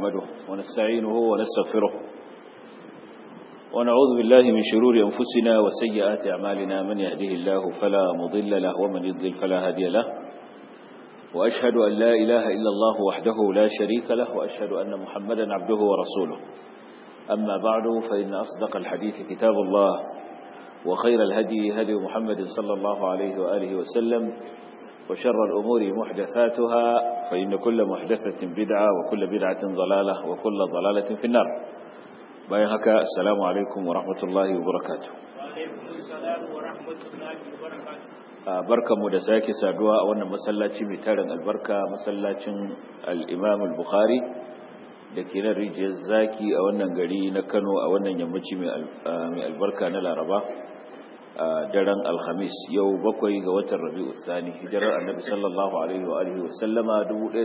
نحمده ونستعينه ونستغفره ونعوذ بالله من شرور أنفسنا وسيئات أعمالنا من يهده الله فلا مضل له ومن يضلل فلا هادي له وأشهد أن لا إله إلا الله وحده لا شريك له وأشهد أن محمدا عبده ورسوله أما بعد فإن أصدق الحديث كتاب الله وخير الهدي هدي محمد صلى الله عليه وآله وسلم وشر الأمور محدثاتها فإن كل محدثة بدعة وكل بدعة ضلالة وكل ضلالة في النار bayan haka assalamu alaikum wa rahmatullahi wa barakatuh barkanmu da sake saduwa a wannan masallaci mai tarin albarka masallacin al-imam al-bukhari da ke nan rijiyar zaki a wannan gari na kano a wannan yammaci mai albarka na laraba a daren alhamis yau bakwai ga watan rabi'u thani hijirar annabi sallallahu alaihi wa alihi wa sallama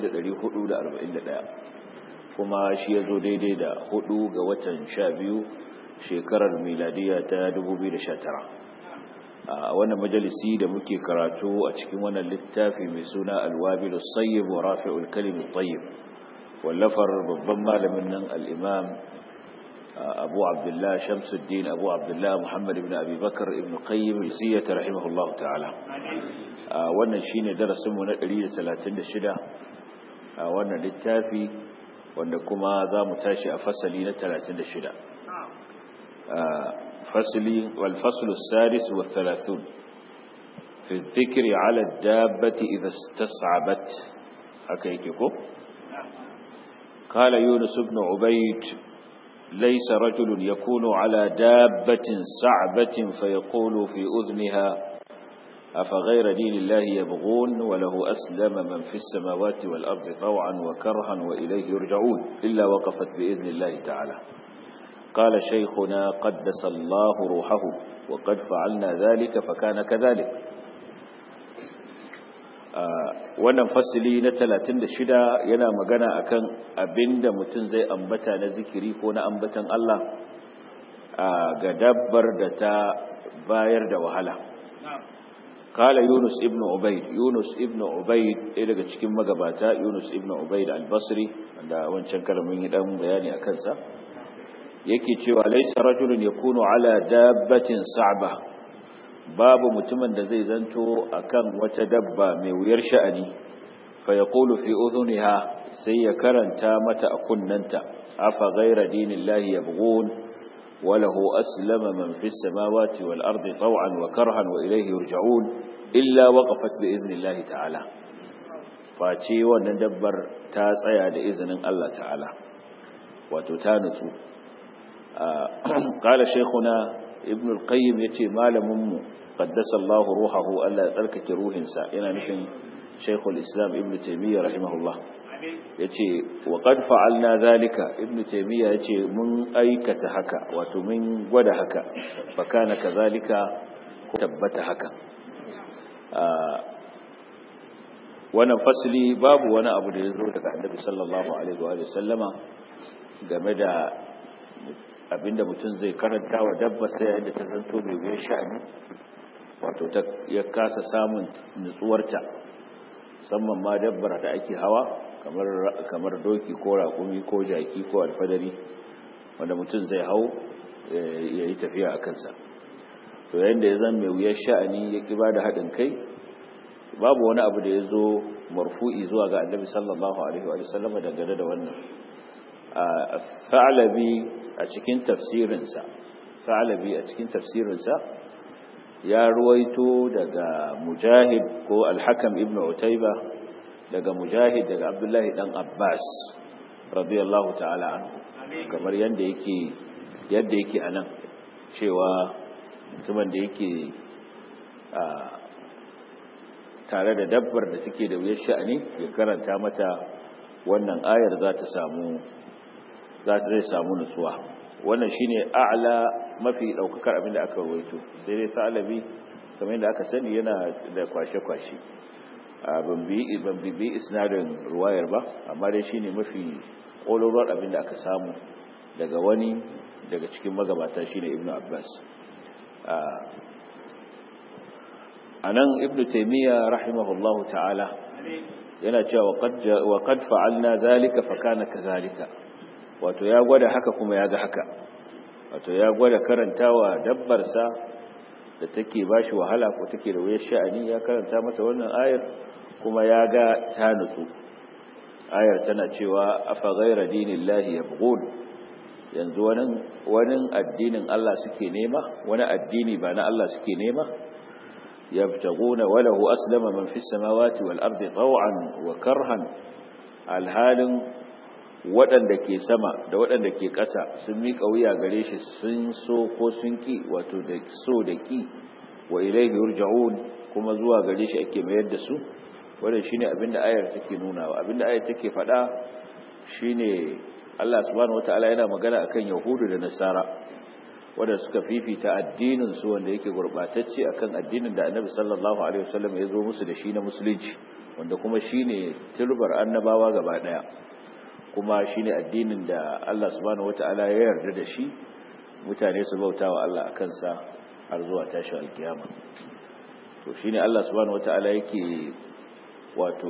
1441 kuma shi ya zo daidai da hudu ga watan sha biyu shekarar miladiya ta 2019 a wannan majalisi da muke karatu a cikin wannan littafi mai suna alwabilu sayyib wa rafi'ul kalimu tayyib wallafar babban malamin nan al'imam abu abdullah shamsuddin abu abdullah muhammad ibn abi bakar ibn qayyim ziyata rahimahullahu ta'ala wannan shine darasinmu na 136 a wannan littafi wanda kuma za mu tashi a fasali na 36 fasali walfaslu sadis wa 30 fi dhikri ala dabbati idha istas'abat haka yake ko قال يونس بن عبيد ليس رجل يكون على دابة صعبة فيقول في أذنها أفغير دين الله يبغون وله أسلم من في السماوات والأرض طوعا وكرها وإليه يرجعون إلا وقفت بإذن الله تعالى قال شيخنا قدس الله روحه وقد فعلنا ذلك فكان كذلك wannan fasili na 36 yana magana akan abinda mutum zai ambata na zikiri ko na ambatan Allah ga dabbar da ta bayar da wahala قال يونس ابن عبيد يونس ابن عبيد إيه daga cikin magabata Yunus ibn Ubayd al-Basri wanda wancan kalamin yi dan bayani akan sa yake cewa laysa rajulun yakunu ala dabbatin sa'ba babu mutumin da zai zanto akan wata dabba mai wuyar sha'ani fa yaqulu fi udhuniha sai ya karanta mata a kunnanta afa ghayra dinillahi yabghun وله أسلم من في السماوات والأرض طوعا وكرها وإليه يرجعون إلا وقفت بإذن الله تعالى فاتي وندبر تاسعي بإذن الله تعالى وتتانس قال شيخنا ابن القيم يتي مال مم قدس الله روحه ألا تركك روح سائنا نحن شيخ الإسلام ابن تيمية رحمه الله ya ce wa ƙad na zalika ibn taimiyya ya ce mun aikata haka wato mun gwada haka baka na ka zalika ko tabbata haka wannan fasili babu wani abu da ya zo daga annabi sallallahu alaihi wa sallama game da abinda mutum zai karanta wa dabba sai yayin da ta zanto mai biyan sha'ani wato ya kasa samun nutsuwarta musamman ma dabbar da ake hawa kamar doki ko raƙumi ko jaki ko alfadari wanda mutum zai hau ya yi tafiya a kansa to yayin da ya zan mai wuyar sha'ani ya ƙi ba da haɗin kai babu wani abu da ya zo marfu'i zuwa ga annabi sallallahu alaihi wa sallam dangane da wannan sa'alabi a cikin tafsirinsa sa'alabi a cikin tafsirinsa ya ruwaito daga mujahid ko alhakam ibn utaiba daga mujahid daga abdullahi dan abbas radiyallahu ta'ala anhu kamar yadda yake yadda yake anan cewa mutumin da yake tare da dabbar da take da wuyar sha'ani ya karanta mata wannan ayar za ta samu za ta zai samu nutsuwa wannan shine a'la mafi daukakar abin da aka rawaito sai dai sa'alabi kamar yadda aka sani yana da kwashe-kwashe ban bi isnadin ruwayar ba amma dai shine mafi ƙololuwar abin da aka samu daga wani daga cikin magabata shine ibnu abbas a nan ibnu taimiyya rahimahullahu ta'ala yana cewa wa qad fa'alna zalika fa kana kadhalika wato ya gwada haka kuma ya ga haka wato ya gwada karantawa dabbar sa da take bashi wahala ko take da wuyar sha'ani ya karanta mata wannan ayar kuma ya ga ta nutsu ayar tana cewa afa ghayra dinillahi yabghun yanzu wani wani addinin Allah suke nema wani addini ba na Allah suke nema يبتغون وله أسلم من في السماوات والأرض طوعا وكرها الحال waɗanda ke sama da waɗanda ke ƙasa sun miƙa wuya gare shi sun so ko sun ƙi wato da so da ƙi wa ilaihi yurja'un kuma zuwa gare shi ake mayar da su wannan shine abinda ayar take nunawa abinda ayar take faɗa shine Allah subhanahu wataala yana magana akan yahudu da nasara wanda suka fifita addinin su wanda yake gurbatacce akan addinin da Annabi sallallahu alaihi wasallam ya zo musu da shi na musulunci wanda kuma shine turbar annabawa gaba daya kuma shine addinin da Allah subhanahu wataala ya yarda da shi mutane su bautawa Allah akan sa har zuwa tashin alkiyama to shine Allah subhanahu wataala yake wato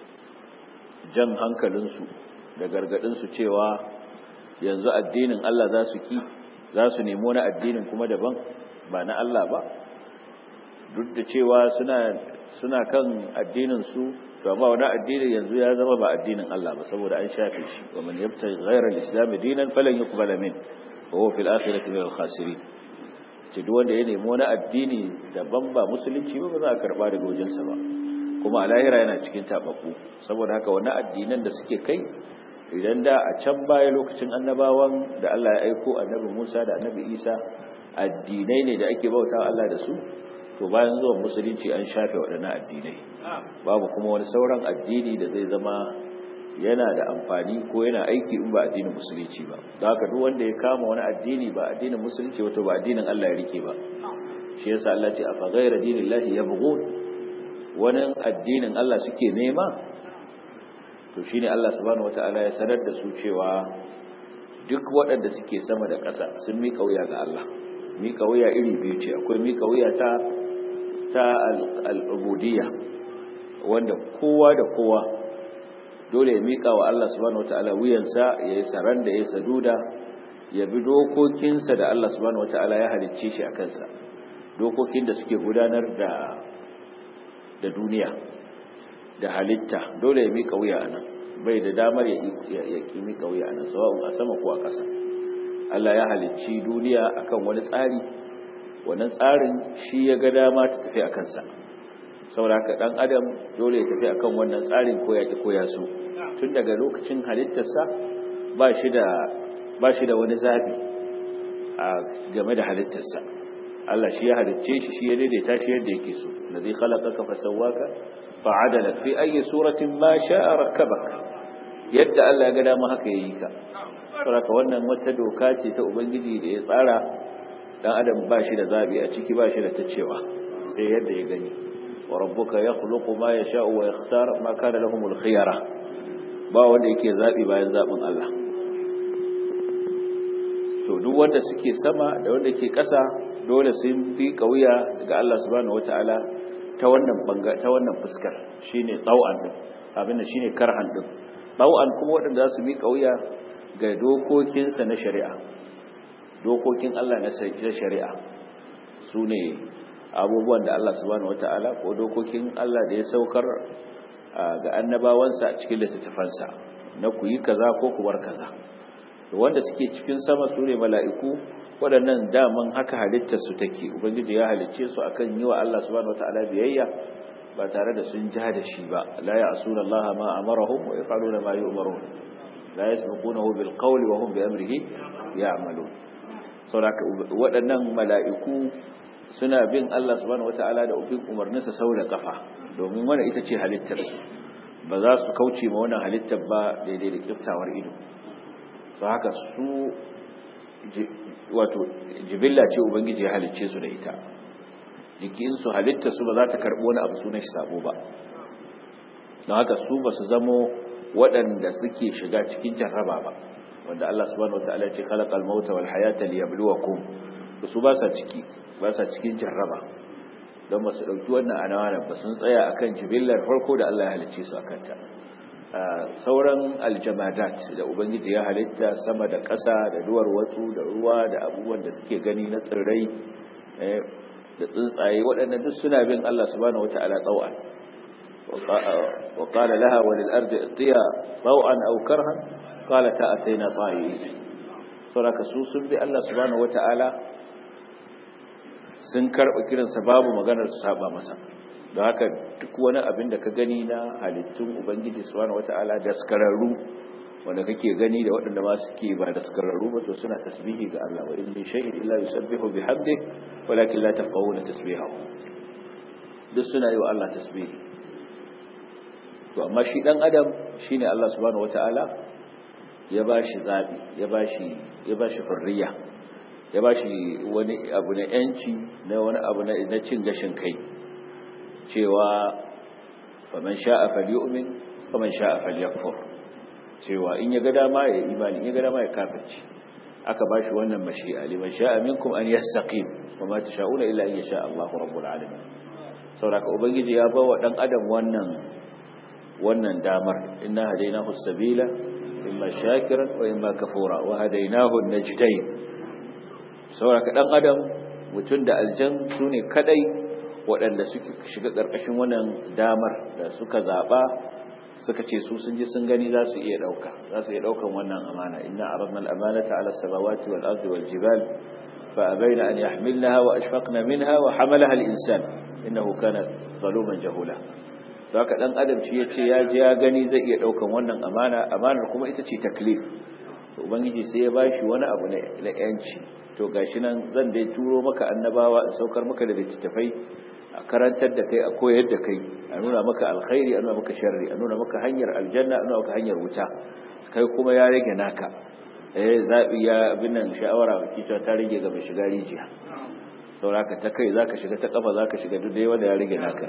jan hankalin su da gargadin su cewa yanzu addinin Allah za su ki za su nemo na addinin kuma daban ba na Allah ba duk da cewa suna suna kan addinin su to amma wani addinin yanzu ya zama ba addinin Allah ba saboda an shafe shi wa man yabtaghi ghayra al-islam dinan falan yuqbala min wa huwa fil akhirati min al-khasirin ce duk wanda ya nemo na addini daban ba musulunci ba ba za a karba daga wajensa ba kuma a lahira yana cikin tababbu saboda haka wani addinan da suke kai idan da a can baya lokacin annabawan da Allah ya aiko annabi Musa da annabi Isa addinai ne da ake bauta Allah da su to bayan zuwan musulunci an shafe waɗannan addinai babu kuma wani sauran addini da zai zama yana da amfani ko yana aiki in ba addinin musulunci ba don haka duk wanda ya kama wani addini ba addinin musulunci wato ba addinin Allah ya rike ba shi yasa Allah ce afa ghayra dinillahi yabghun wani addinin Allah suke nema to shi ne Allah subhanahu wata'ala ya sanar da su cewa duk waɗanda suke sama da ƙasa sun miƙa wuya ga Allah miƙa wuya iri biyu ce akwai miƙa wuya ta ta al'ubudiyya wanda kowa da kowa dole ya miƙa wa Allah subhanahu wata'ala wuyansa ya yi saran da ya saduda ya bi dokokinsa da Allah subhanahu wata'ala ya halicce shi a kansa dokokin da suke gudanar da da duniya da halitta dole ya mika wuya a nan bai da damar ya ki mika wuya a nan sawa'un a sama ko a ƙasa Allah ya halicci duniya akan wani tsari wannan tsarin shi ya ga dama ta tafi a kansa saboda haka dan adam dole ya tafi akan wannan tsarin ko ya ki ko ya so tun daga lokacin halittarsa ba shi da ba shi da wani zabi a game da halittarsa Allah shi ya halicce shi shi ya daidaita shi yadda yake so ladhi khalaqaka fasawwaka fa'adalak fi ayi suratin ma sha'a rakkabak yadda Allah ya ga dama haka yayi ka saboda wannan wata doka ce ta ubangiji da ya tsara dan adam ba shi da zabi a ciki ba shi da tacewa sai yadda ya gani wa rabbuka yakhluqu ma yasha'u wa yakhtar ma kana lahumul khiyara ba wanda yake zabi bayan zabin Allah to duk wanda suke sama da wanda ke ƙasa dole sun bi kauya daga Allah subhanahu wataala ta wannan banga ta wannan fuskar shine tau'an din abinda shine karhan din tau'an kuma wadanda za su mi kauya ga dokokinsa na shari'a dokokin Allah na shari'a sune abubuwan da Allah subhanahu wataala ko dokokin Allah da ya saukar ga annabawansa a cikin littattafansa na ku yi kaza ko ku bar kaza wanda suke cikin sama sune mala'iku waɗannan daman haka halittarsu take ubangiji ya halicce su akan yi wa Allah subhanahu wataala biyayya ba tare da sun ja da shi ba la ya'suna Allah ma amarahum wa yaf'aluna ma yu'marun la yasbiqunahu bil qawli wa hum bi amrihi ya'malun saboda waɗannan mala'iku suna bin Allah subhanahu wataala da ubin umarninsa sau da kafa domin wannan ita ce halittarsu ba za su kauce ma wannan halittar ba daidai da kiftawar ido so haka su wato jibilla ce ubangiji ya halicce su da ita jikinsu halitta su ba za ta karɓi wani abu sunan shi sabo ba don haka su ba su zamo waɗanda suke shiga cikin jarraba ba wanda Allah subhanahu wataala ya ce khalaqal mauta wal hayata liyabluwakum su ba sa ciki ba sa cikin jarraba don ba su ɗauki wannan anawanar ba sun tsaya akan jibillar farko da Allah ya halicce su akan ta sauran aljamadat da ubangiji ya halitta sama da ƙasa da duwar watsu da ruwa da abubuwan da suke gani na tsirrai da tsuntsaye waɗannan duk suna bin Allah subhanahu wata'ala tsawan wa qala laha wa lil ardi atiya taw'an aw karhan qalata ataina ta'i saboda su sun bi Allah subhanahu wata'ala sun karɓa kiransa babu maganar su saba masa don haka duk wani abin da ka gani na halittun ubangiji subhanahu wata'ala daskararru wanda kake gani da waɗanda ma suke ba daskararru ba to suna tasbihi ga Allah wa in min shay'in illa yusabbihu bihamdi walakin la tafqahuna tasbihahu duk suna yi wa Allah tasbihi to amma shi dan adam shine Allah subhanahu wata'ala ya bashi zabi ya bashi ya bashi hurriya ya bashi wani abu na yanci na wani abu na cin gashin kai cewa faman sha'a falyu'min faman sha'a falyakfur cewa in ya ga dama ya imani in ya ga dama ya kafirci aka bashi wannan mashi'a liman sha'a minkum an yastaqim wama tasha'una illa an yasha Allah rabbul alamin saboda ubangiji ya ba wa dan adam wannan wannan damar inna hadaynahu as-sabila imma shakiran wa imma kafura wa hadaynahu an-najdayn saboda dan adam mutun da aljan sune kadai waɗanda suke shiga ƙarƙashin wannan damar da suka zaɓa suka ce su sun ji sun gani za su iya ɗauka za su iya ɗaukan wannan amana inna aradna al-amanata ala as-samawati wal ardi wal jibal fa abayna an yahmilnaha wa ashfaqna minha wa hamalaha al-insan innahu kana zaluman jahula to haka dan adam shi yace ya ji ya gani zai iya ɗaukan wannan amana amanar kuma ita ce taklif to ubangiji sai ya bashi wani abu na yanci to gashi nan zan dai turo maka annabawa in saukar maka da littattafai a karantar da kai a koyar da kai a nuna maka alkhairi a nuna maka sharri a nuna maka hanyar aljanna a nuna maka hanyar wuta kai kuma ya rage naka eh zabi ya abin nan sha'awara kita ta rage ga mai shiga rijiya sauraka ta kai zaka shiga ta kafa zaka shiga duk dai wanda ya rage naka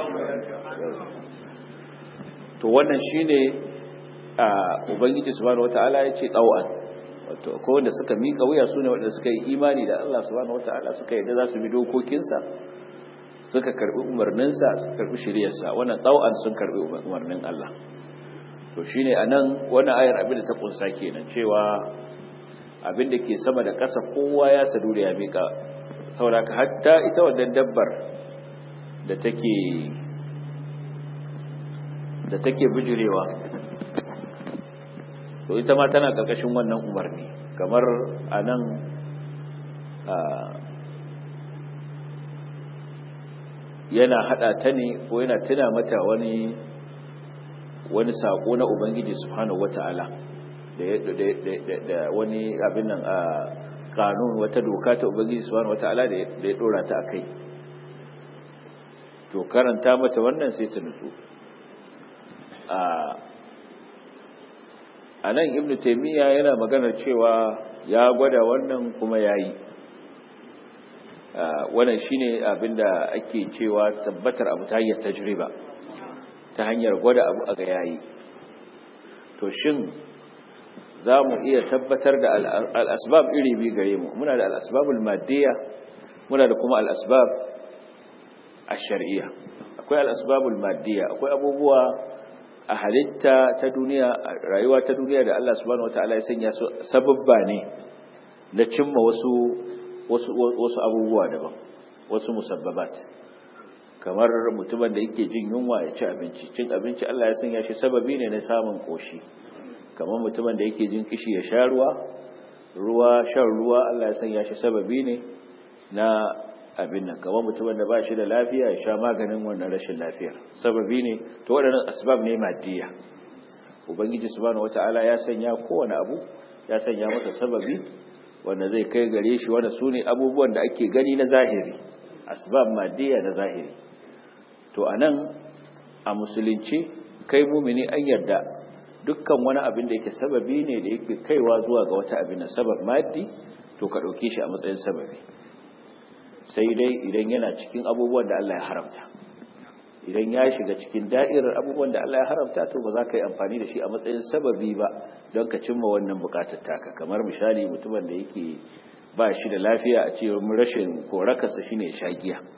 to wannan shine a ubangiji subhanahu wataala ya ce tsawan wato ko wanda suka mika wuya sune wanda suka yi imani da Allah subhanahu wataala suka yadda za su bi dokokinsa suka karbi umarninsa suka karbi shiriyarsa wannan tsawon sun karbi umarnin Allah to shine anan wannan ayar abin da ta kunsa kenan cewa abin da ke sama da ƙasa kowa ya sadu da ya mika saboda hatta ita wannan dabbar da take da take bijirewa to ita ma tana karkashin wannan umarni kamar anan a yana hada ta ne ko yana tuna mata wani wani sako na ubangiji subhanahu wataala da da wani abin nan a kanun wata doka ta ubangiji subhanahu wataala da ya dora ta akai to karanta mata wannan sai ta nutsu a anan ibnu taymiya yana maganar cewa ya gwada wannan kuma yayi wannan shine abinda ake cewa tabbatar abu ta hanyar tajriba ta hanyar gwada abu a ga yayi to shin za mu iya tabbatar da al'asbab iri biyu gare mu muna da al'asbabul maddiya muna da kuma al'asbab a shari'iyya akwai al'asbabul maddiya akwai abubuwa a halitta ta duniya rayuwa ta duniya da Allah subhanahu wataala ya sanya su sababba ne na cimma wasu wasu wasu abubuwa daban wasu musabbabat kamar mutumin da yake jin yunwa ya ci abinci cin abinci Allah ya sanya shi sababi ne na samun koshi kamar mutumin da yake jin kishi ya sha ruwa ruwa shan ruwa Allah ya sanya shi sababi ne na abin nan kamar mutumin da ba shi da lafiya ya sha maganin wannan rashin lafiyar sababi ne to waɗannan asbab ne maddiya ubangiji subhanahu wataala ya sanya kowane abu ya sanya masa sababi wanda zai kai gare shi wanda su ne abubuwan da ake gani na zahiri asbab maddiya na zahiri to anan a musulunci kai mumini an yarda dukkan wani abin da yake sababi ne da yake kaiwa zuwa ga wata abin na sabab maddi to ka ɗauke shi a matsayin sababi sai dai idan yana cikin abubuwan da Allah ya haramta idan ya shiga cikin da'irar abubuwan da Allah ya haramta to ba za ka yi amfani da shi a matsayin sababi ba don ka cimma wannan bukatar taka kamar misali mutumin da yake ba shi da lafiya a ce rashin korakarsa shine shagiya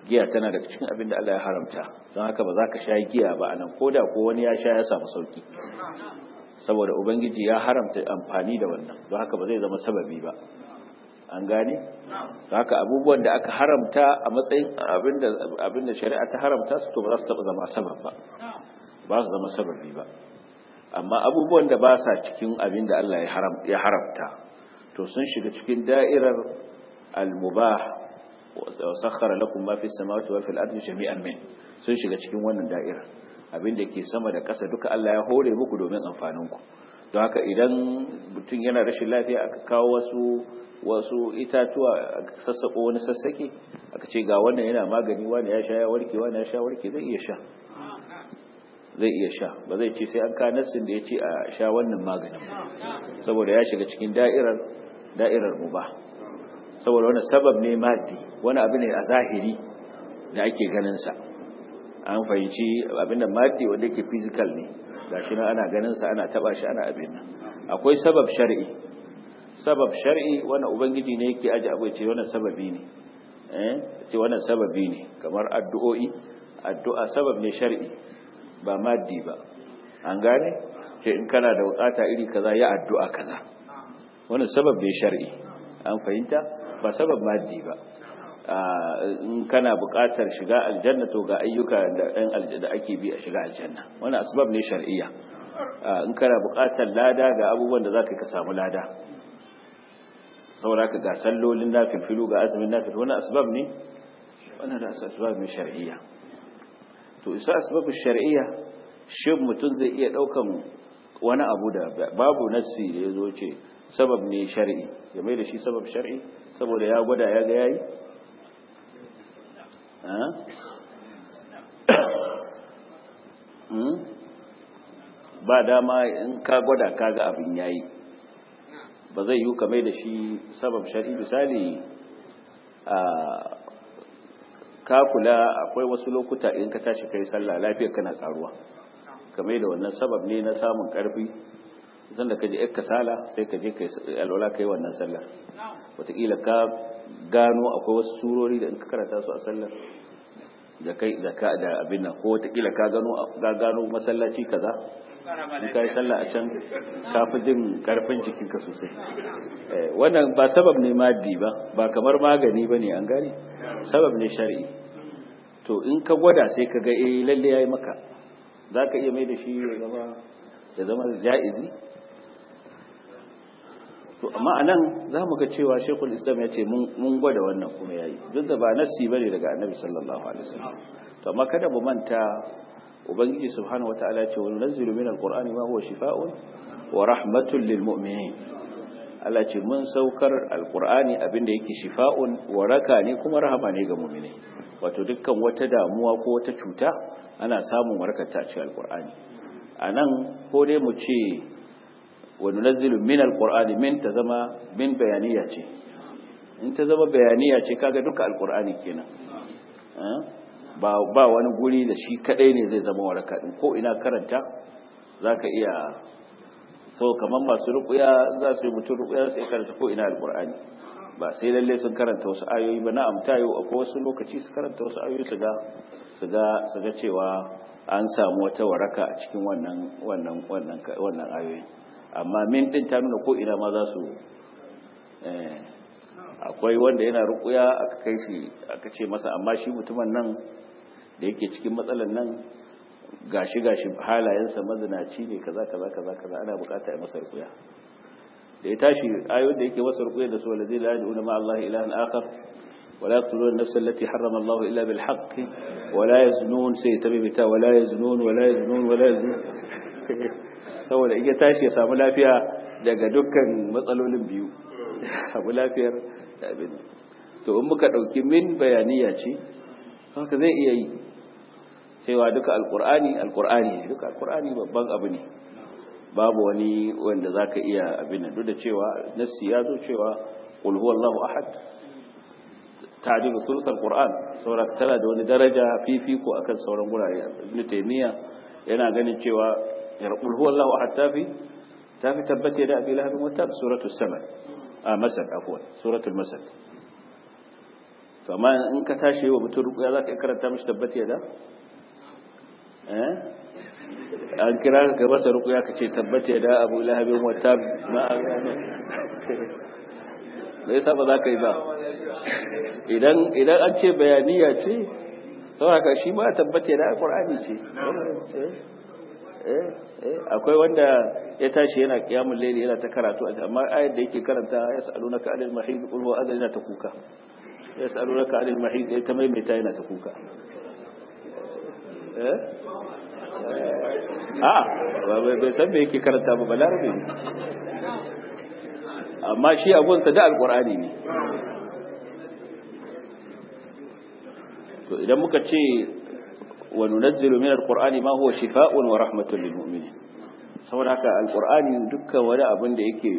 giya tana daga cikin abin da Allah ya haramta don haka ba za ka sha giya ba anan ko da ko wani ya sha ya samu sauki saboda ubangiji ya haramta amfani da wannan don haka ba zai zama sababi ba an gane don haka abubuwan da aka haramta a matsayin abin da shari'a ta haramta su to ba za su taɓa zama sabab ba ba su zama sababi ba amma abubuwan da ba sa cikin abin da Allah ya haramta to sun shiga cikin da'irar al-mubah wa sakhara lakum ma fi samawati wa fil ardi jami'an min sun shiga cikin wannan da'irar abin da ke sama da ƙasa duka Allah ya hore muku domin amfanin ku don haka idan mutum yana rashin lafiya aka kawo wasu wasu itatuwa aka sassako wani sassake aka ce ga wannan yana magani wani ya sha ya warke wani ya sha warke zai iya sha zai iya sha ba zai ce sai an ka nassin da ya ce a sha wannan magani saboda ya shiga cikin da'irar da'irar mubah saboda wani sabab ne maddi wani abu ne a zahiri da ake ganin sa an fahimci abin da maddi wanda yake physical ne gashi nan ana ganin sa ana taba shi ana abin nan akwai sabab shar'i sabab shar'i wannan ubangiji ne yake aje abu ce wannan sababi ne eh ce wannan sababi ne kamar addu'o'i addu'a sabab ne shar'i ba maddi ba an gane ce in kana da bukata iri kaza ya addu'a kaza wannan sabab ne shar'i an fahimta ba sabab maddi ba in kana bukatar shiga aljanna to ga ayyuka da ɗan aljanna ake bi a shiga aljanna wannan asbab ne shar'iyya in kana bukatar lada ga abubuwan da zaka ka samu lada saboda ka ga sallolin nafilfilu ga azumin nafil wannan asbab ne wannan da asbab ne shar'iyya to isa asbab shar'iyya shin mutum zai iya daukan wani abu da babu nassi da yazo ce sabab ne shar'i ya mai da shi sabab shar'i saboda ya gwada ya ga yayi ba dama in ka gwada ka ga abin yayi ba zai yi ka mai da shi sabab shari'i misali a ka kula akwai wasu lokuta in ka tashi kai sallah lafiyar kana karuwa kamar da wannan sabab ne na samun karfi zan da ka je kasala sai ka je kai alwala kai wannan sallar wataƙila ka gano akwai wasu surori da in ka karanta su a sallar da kai da ka da abin nan ko wataƙila ka gano ka gano masallaci kaza in kai sallah a can ka fi jin karfin jikinka sosai wannan ba sabab ne maddi ba ba kamar magani bane an gane sabab ne shar'i to in ka gwada sai ka ga eh lalle yayi maka zaka iya mai da shi ya zama ya zama jaizi to amma anan zamu ga cewa Sheikhul Islam ya ce mun gwada wannan kuma yayi duk da ba nasi bane daga Annabi sallallahu alaihi wasallam to amma kada mu manta ubangiji subhanahu wataala ya ce wa nunzilu minal qur'ani ma huwa shifaa'un wa rahmatun lil mu'minin Allah ce mun saukar alqur'ani abinda yake shifa'un waraka ne kuma rahama ne ga mu'mini wato dukkan wata damuwa ko wata cuta ana samun warkata a cikin alqur'ani anan ko dai mu ce wa nunzilu min alqur'ani min ta zama min bayaniya ce in ta zama bayaniya ce kaga duka alqur'ani kenan ba ba wani guri da shi kadai ne zai zama waraka din ko ina karanta zaka iya so kaman masu ruqya za su yi mutum ruqya sai karanta ko ina alqur'ani ba sai lalle sun karanta wasu ayoyi ba na'am tayo akwai wasu lokaci su karanta wasu ayoyi su ga su ga su ga cewa an samu wata waraka a cikin wannan wannan wannan wannan ayoyi amma min din ta nuna ko ina ma za su eh akwai wanda yana ruqya aka kai shi aka ce masa amma shi mutumin nan da yake cikin matsalan nan gashi gashi halayensa mazinaci ne kaza kaza kaza kaza ana bukata a masa rukuya da ya tashi ayoyin da yake masa rukuya da su walazi la yad'una ma Allah ilahan akhar wa la yaqtuluna an-nafsa allati harrama Allah illa bil haqq wa la yaznun sai tabibita wa la yaznun wa la yaznun wa la yaznun saboda in ya tashi ya samu lafiya daga dukkan matsalolin biyu samu lafiyar da abin to in muka dauki min bayaniya ce haka zai iya yi cewa duka alkur'ani alkur'ani ne duka alkur'ani babban abu ne babu wani wanda zaka iya abin duk da cewa nassi ya zo cewa qul huwallahu ahad ta'dilu thuluth alquran saboda tana da wani daraja fifiko akan sauran gurare ibn taymiya yana ganin cewa qul huwallahu ahad tafi tafi tabbata da abi lahab wa tab suratul samad a masad afwan suratul masad to amma in ka tashi wa mutum rukuya za ka yi karanta mashi tabbata ya da eh an kira ka masa rukuya ka ce tabbata ya da abu lahabin wata ma'amani da yasa ba za ka yi ba idan an ce bayaniya ce saboda shi ma tabbata ya da alkur'ani ce akwai wanda ya tashi yana kiyamun laili yana ta karatu amma ayar da yake karanta ya sa'alu na ka'adil mahid qul huwa adal yana ta kuka ya sa'alu na ka'adil mahid ya ta maimaita yana ta kuka eh a bai san me yake karanta ba balarabe ne amma shi abunsa da alqur'ani ne to idan muka ce wa nunazzilu min alqur'ani ma huwa shifaa'un wa rahmatun lil mu'minin saboda haka alqur'ani dukkan wani abin da yake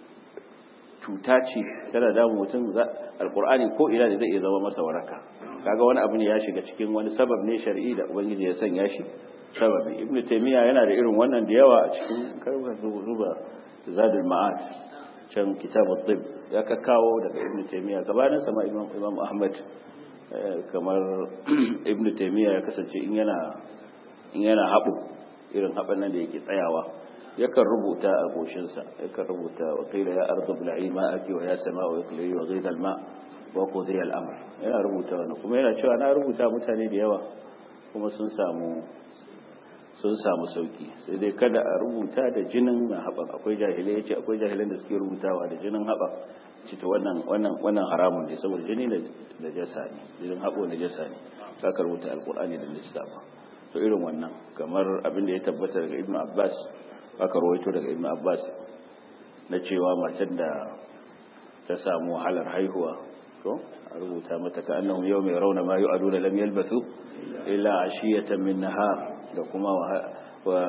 cuta ce tana da mutum alqur'ani ko ina da zai iya zama masa waraka kaga wani abu ne ya shiga cikin wani sabab ne shar'i da ubangiji ya sanya shi sababi ibnu taymiya yana da irin wannan da yawa a cikin karbar zuba zadul ma'ad can kitabut tib ya kakkawo daga ibnu taymiya gabanin sama imam imam ahmad kamar ibn taimiyya ya kasance in yana in yana haɓu irin haɓan nan da yake tsayawa yakan rubuta a goshinsa yakan rubuta wa qila ya ardu bla'i ma'aki wa ya sama'u iqli'i wa ghidha al-ma wa qudiya al-amr yana rubuta wannan kuma yana cewa na rubuta mutane da yawa kuma sun samu sun samu sauki sai dai kada a rubuta da jinin na haɓa akwai jahilai yace akwai jahilan da suke rubutawa da jinin haɓa cita wannan wannan wannan haramun ne saboda jini da jasa ne jinin haɓo da jasa ne za ka rubuta alkur'ani da lissafa to irin wannan kamar abin da ya tabbata daga ibnu abbas aka rawaito daga ibnu abbas na cewa macen da ta samu wahalar haihuwa to a rubuta mata ka annahum yau mai rauna ma yu'aduna lam yalbathu illa ashiyatan min nahar da kuma wa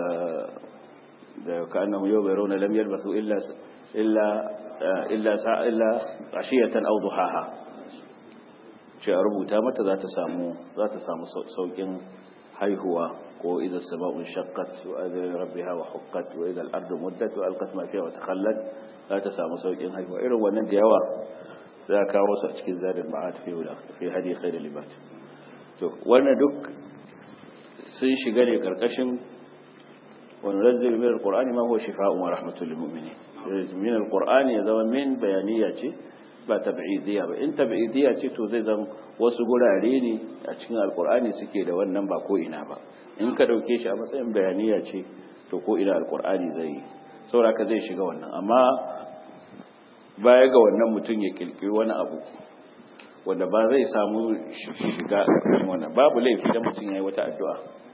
da ka annahum yau mai rauna lam yalbathu illa illa illa illa ashiyatan aw duhaha ce a rubuta mata za ta samu za ta samu saukin haihuwa ko idan sama'un shaqqat wa adri rabbiha wa huqqat wa idha al-ardu muddat wa alqat ma fiha wa takhallat za ta samu saukin haihuwa irin wannan da yawa za ka kawo su a cikin zadin ma'ad fi wala fi hadi khairul libat to wannan duk sun shiga ne karkashin wa nunzil min al-qur'ani ma huwa shifaa'un wa rahmatun lil mu'minin min al-qur'ani ya zama min bayaniya ce ba tab'idiyya ba in tab'idiyya ce to zai zama wasu gurare ne a cikin alkur'ani suke da wannan ba ko ina ba in ka dauke shi a matsayin bayaniya ce to ko ina alkur'ani zai saboda ka zai shiga wannan amma baya ga wannan mutum ya kirkiri wani abu wanda ba zai samu shiga cikin wannan babu laifi da mutum yayi wata addu'a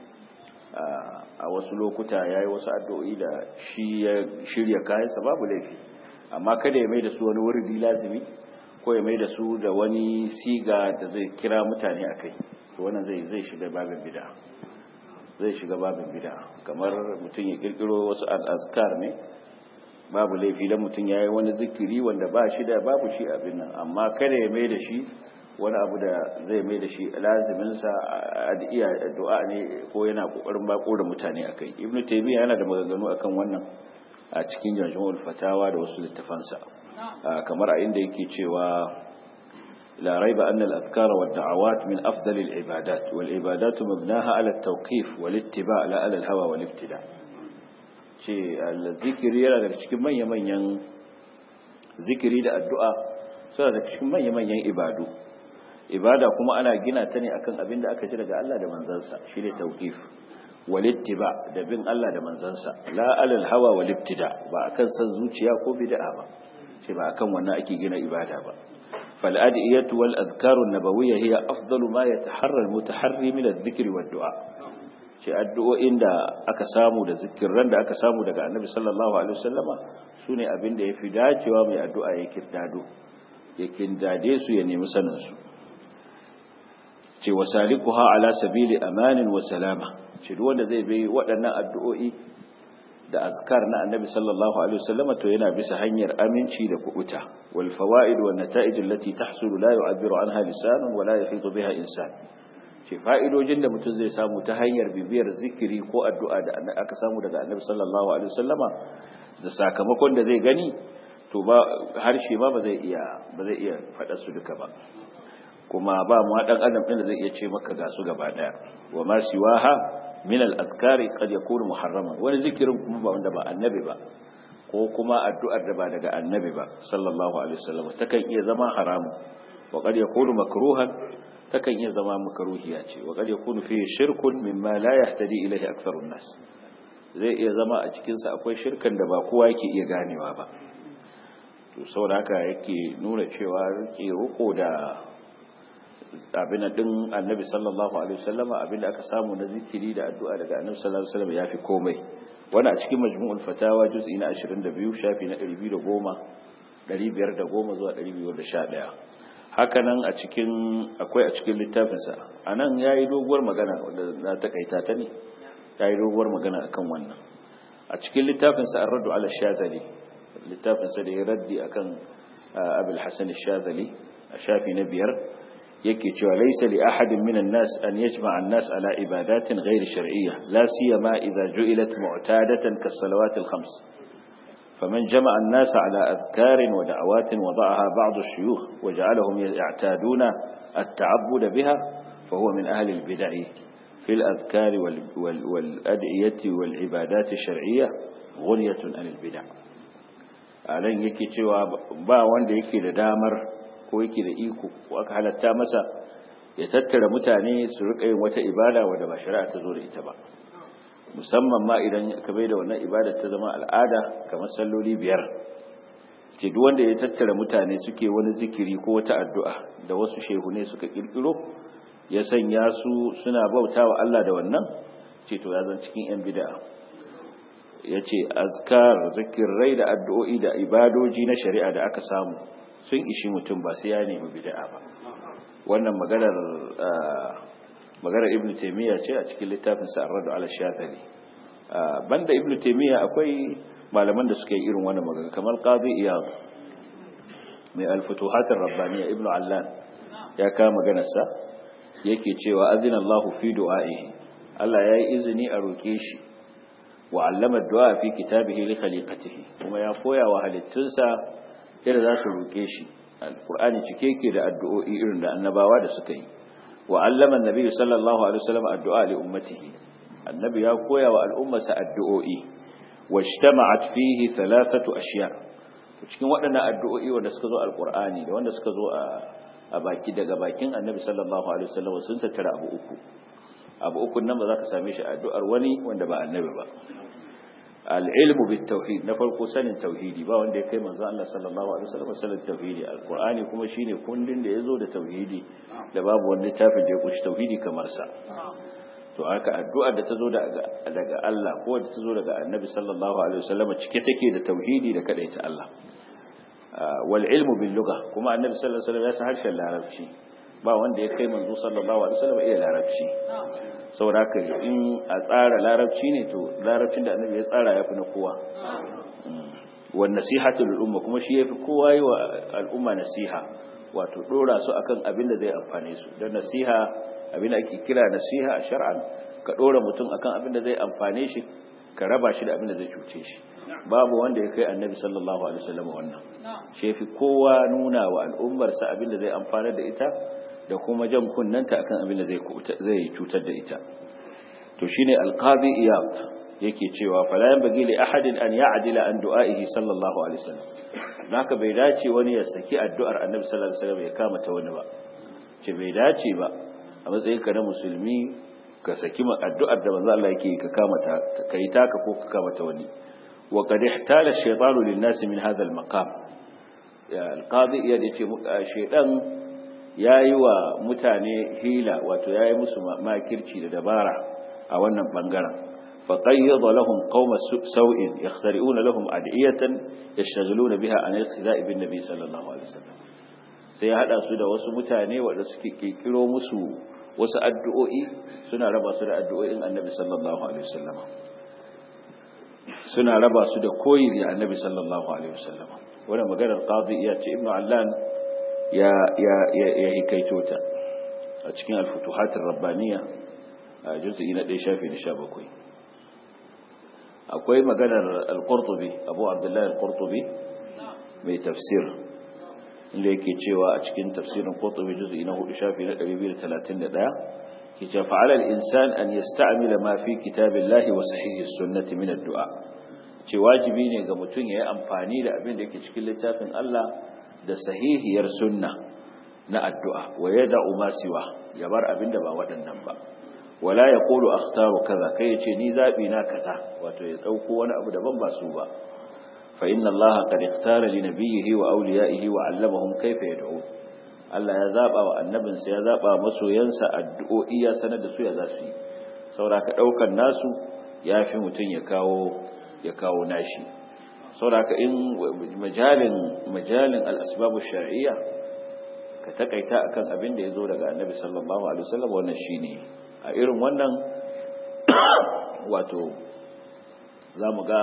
a wasu lokuta yayi wasu addu'o'i da shi ya shirya kayansa babu laifi amma kada ya mai da su wani wurdi lazimi ko ya mai da su da wani siga da zai kira mutane a kai to wannan zai zai shiga babin bid'a zai shiga babin bid'a kamar mutum ya kirkiro wasu azkar ne babu laifi da mutum yayi wani zikiri wanda ba shi da babu shi abin nan amma kada ya mai da shi wani abu da zai mai da shi lazimin sa adiya addu'a ne ko yana kokarin bako da mutane akai ibnu taymiya yana da maganganu akan wannan a cikin jami'ul fatawa da wasu littafansa kamar a inda yake cewa la raiba anna al-azkar wa ad-da'awat min afdal al-ibadat wal ibadat mabnaha ala at-tawqif wal ittiba' la ala al-hawa wal ibtida ce al-zikri yana daga cikin manyan zikiri da addu'a suna daga cikin manyan ibadu ibada kuma ana gina ta ne akan abin da aka ji daga Allah da manzansa shine tawqif walittiba da bin Allah da manzansa la alal hawa walittida ba akan san zuciya ko bid'a ba ce ba akan wannan ake gina ibada ba fal adiyatu wal adhkaru an-nabawiyya hiya afdalu ma yataharra al-mutaharri min adh-dhikri wad-du'a ce addu'o'in da aka samu da zikirran da aka samu daga annabi sallallahu alaihi wasallama sune abin da yafi dacewa mai addu'a ya kirdado ya kindade su ya nemi sanin su ce wasalikuha ala sabili amanin wa salama ce duk wanda zai bi waɗannan addu'o'i da azkar na annabi sallallahu alaihi wasallama to yana bisa hanyar aminci da kubuta wal fawaid wan nata'ij allati tahsulu la yu'abbiru anha lisanun wa la yahitu biha insan ce fa'idojin da mutum zai samu ta hanyar bibiyar zikiri ko addu'a da aka samu daga annabi sallallahu alaihi wasallama da sakamakon da zai gani to ba harshe ba ba zai iya ba zai iya faɗa su duka ba kuma ba mu dan adam din da zai iya ce maka ga su gaba daya wa ma siwaha min al-azkari qad yakunu muharraman wani zikirin kuma ba wanda ba annabi ba ko kuma addu'ar da ba daga annabi ba sallallahu alaihi wasallam takan iya zama haramu wa qad yakunu makruhan takan iya zama makruhiya ce wa qad yakunu fi shirkun mimma la yahtadi ilayhi aktharun nas zai iya zama a cikin sa akwai shirkan da ba kowa yake iya ganewa ba to saboda haka yake nuna cewa rike ruko da abin din annabi sallallahu alaihi wasallam abin da aka samu na zikiri da addu'a daga annabi sallallahu alaihi wasallam yafi komai wani a cikin majmu'ul fatawa juz'i na 22 shafi na 210 510 zuwa 211 haka nan a cikin akwai a cikin littafinsa anan yayi doguwar magana wanda na takaita ta ne yayi doguwar magana akan wannan a cikin littafinsa ar-raddu ala shadali littafinsa da ya raddi akan abul hasan ash-shadali a shafi na biyar yake cewa laysa li ahadin minan nas an yajma'a an-nas ala ibadatin ghayr shar'iyya la siyama idha ju'ilat mu'tadatan kas-salawat al-khams faman jama'a an-nas ala adhkarin wa da'awatin wada'aha ba'd ash-shuyukh wa ja'alahum ya'taduna at-ta'abbud biha fa huwa min ahli al-bid'ah في الأذكار والأدعية والعبادات الشرعية غنية عن البدع ألن yake cewa ba wanda yake da damar ko yake da iko ko aka halatta masa ya tattara mutane su rika yin wata ibada wadda ba shari'a ta zo da ita ba musamman ma idan ka bai da wannan ibada ta zama al'ada kamar salloli biyar ce duk wanda ya tattara mutane suke wani zikiri ko wata addu'a da wasu shehune suka kirkiro ya sanya su suna bauta wa Allah da wannan ce to ya zan cikin yan bid'a ya ce azkar zikirai da addu'o'i da ibadoji na shari'a da aka samu sun ishi mutum ba sai ya nemi bid'a ba wannan maganar maganar ibnu taymiya ce a cikin littafin sa ar-rad ala shafali banda ibnu taymiya akwai malaman da suka yi irin wannan magana kamar qadi iyad mai al-futuhat ar-rabbaniyya ibnu allan ya kama maganar sa yake cewa azina Allahu fi du'a'ihi Allah yayi izini a roke shi wa allama du'a fi kitabihi li khaliqatihi kuma ya koya wa halittunsa yadda za su roke shi alqur'ani cike yake da addu'o'i irin da annabawa da suka yi wa allama annabi sallallahu alaihi wasallam addu'a li ummatihi annabi ya koya wa al'ummarsa addu'o'i wajtama'at fihi thalathatu ashiya cikin waɗannan addu'o'i wanda suka zo alqur'ani da wanda suka zo a a baki daga bakin annabi sallallahu alaihi wasallam sun tattara abu uku abu uku nan ba za ka same shi addu'ar wani wanda ba annabi ba al-ilmu bit tauhid na farko sanin tauhidi ba wanda ya kai manzo Allah sallallahu alaihi wasallam sanin tauhidi alqur'ani kuma shine kundin da yazo da tauhidi da babu wani littafin da ya kunshi tauhidi kamar sa to haka addu'ar da ta zo daga Allah ko da ta zo daga annabi sallallahu alaihi wasallam cike take da tauhidi da kadaita Allah wal ilmu bil lugha kuma annabi sallallahu alaihi wasallam ya san harshen larabci ba wanda ya kai manzo sallallahu alaihi wasallam iya larabci saboda haka in a tsara larabci ne to larabcin da annabi ya tsara yafi na kowa wan nasihatu lil umma kuma shi yafi kowa yi wa al'umma nasiha wato dora su akan abin da zai amfane su dan nasiha abin da ake kira nasiha a shar'an ka dora mutum akan abin da zai amfane shi ka raba shi da abin da zai cuce shi babu wanda ya kai annabi sallallahu alaihi wasallam wannan shi fi kowa nuna wa al'ummarsa abin da zai amfana da ita da kuma jan kunnanta akan abin da zai zai cutar da ita to shine alqadi iyad yake cewa fala yanbaghi li ahadin an ya'dila an du'a'ihi sallallahu alaihi wasallam naka bai dace wani ya saki addu'ar annabi sallallahu alaihi wasallam ya kama ta wani ba ce bai dace ba a matsayin ka na musulmi ka saki addu'ar da manzo Allah yake ka kama ta kai taka ko ka kama ta wani وقد احتال الشيطان للناس من هذا المقام القاضي ya ce shaytan yayi wa mutane hila wato yayi musu makirci da dabara a wannan bangaren فقيض لهم قوم سوء يخترئون لهم أدعية يشتغلون بها عن الاقتداء بالنبي صلى الله عليه وسلم sai ya haɗa su da wasu mutane waɗanda suke ƙirƙiro musu wasu addu'o'i suna raba su da addu'o'in annabi sallallahu alaihi wasallam suna raba su da koyi da annabi sallallahu alaihi wasallam wannan maganar qadi ya ce ibnu allan ya ya ya hikaito ta a cikin al-futuhat ar-rabbaniyya a juz'i na 1 shafi na 17 akwai maganar al-qurtubi abu abdullahi al-qurtubi mai tafsir inda yake cewa a cikin tafsirin Qurtubi juz'i na 4 shafi na 231 yace fa'ala al-insan an yasta'mila ma fi kitabillahi wa sahihi sunnati min ad-du'a ce wajibi ne ga mutum yayi amfani da abin da yake cikin littafin Allah da sahihiyar sunna na addu'a wa yada'u ma siwa ya bar abin da ba waɗannan ba wala yaqulu akhtaru kaza kai yace ni zabi na kaza wato ya dauko wani abu daban ba su ba fa inna Allah qad ikhtara li nabiyhi wa awliyaihi wa 'allamahum kayfa yad'un Allah ya zaba wa annabinsa ya zaba masoyansa addu'o'i ya sanar da su ya za su yi saboda ka daukar nasu yafi mutun ya kawo ya kawo nashi saboda ka in majalin majalin al-asbab ash-shar'iyya ka takaita akan abin da yazo daga annabi sallallahu alaihi wasallam wannan shine a irin wannan wato zamu ga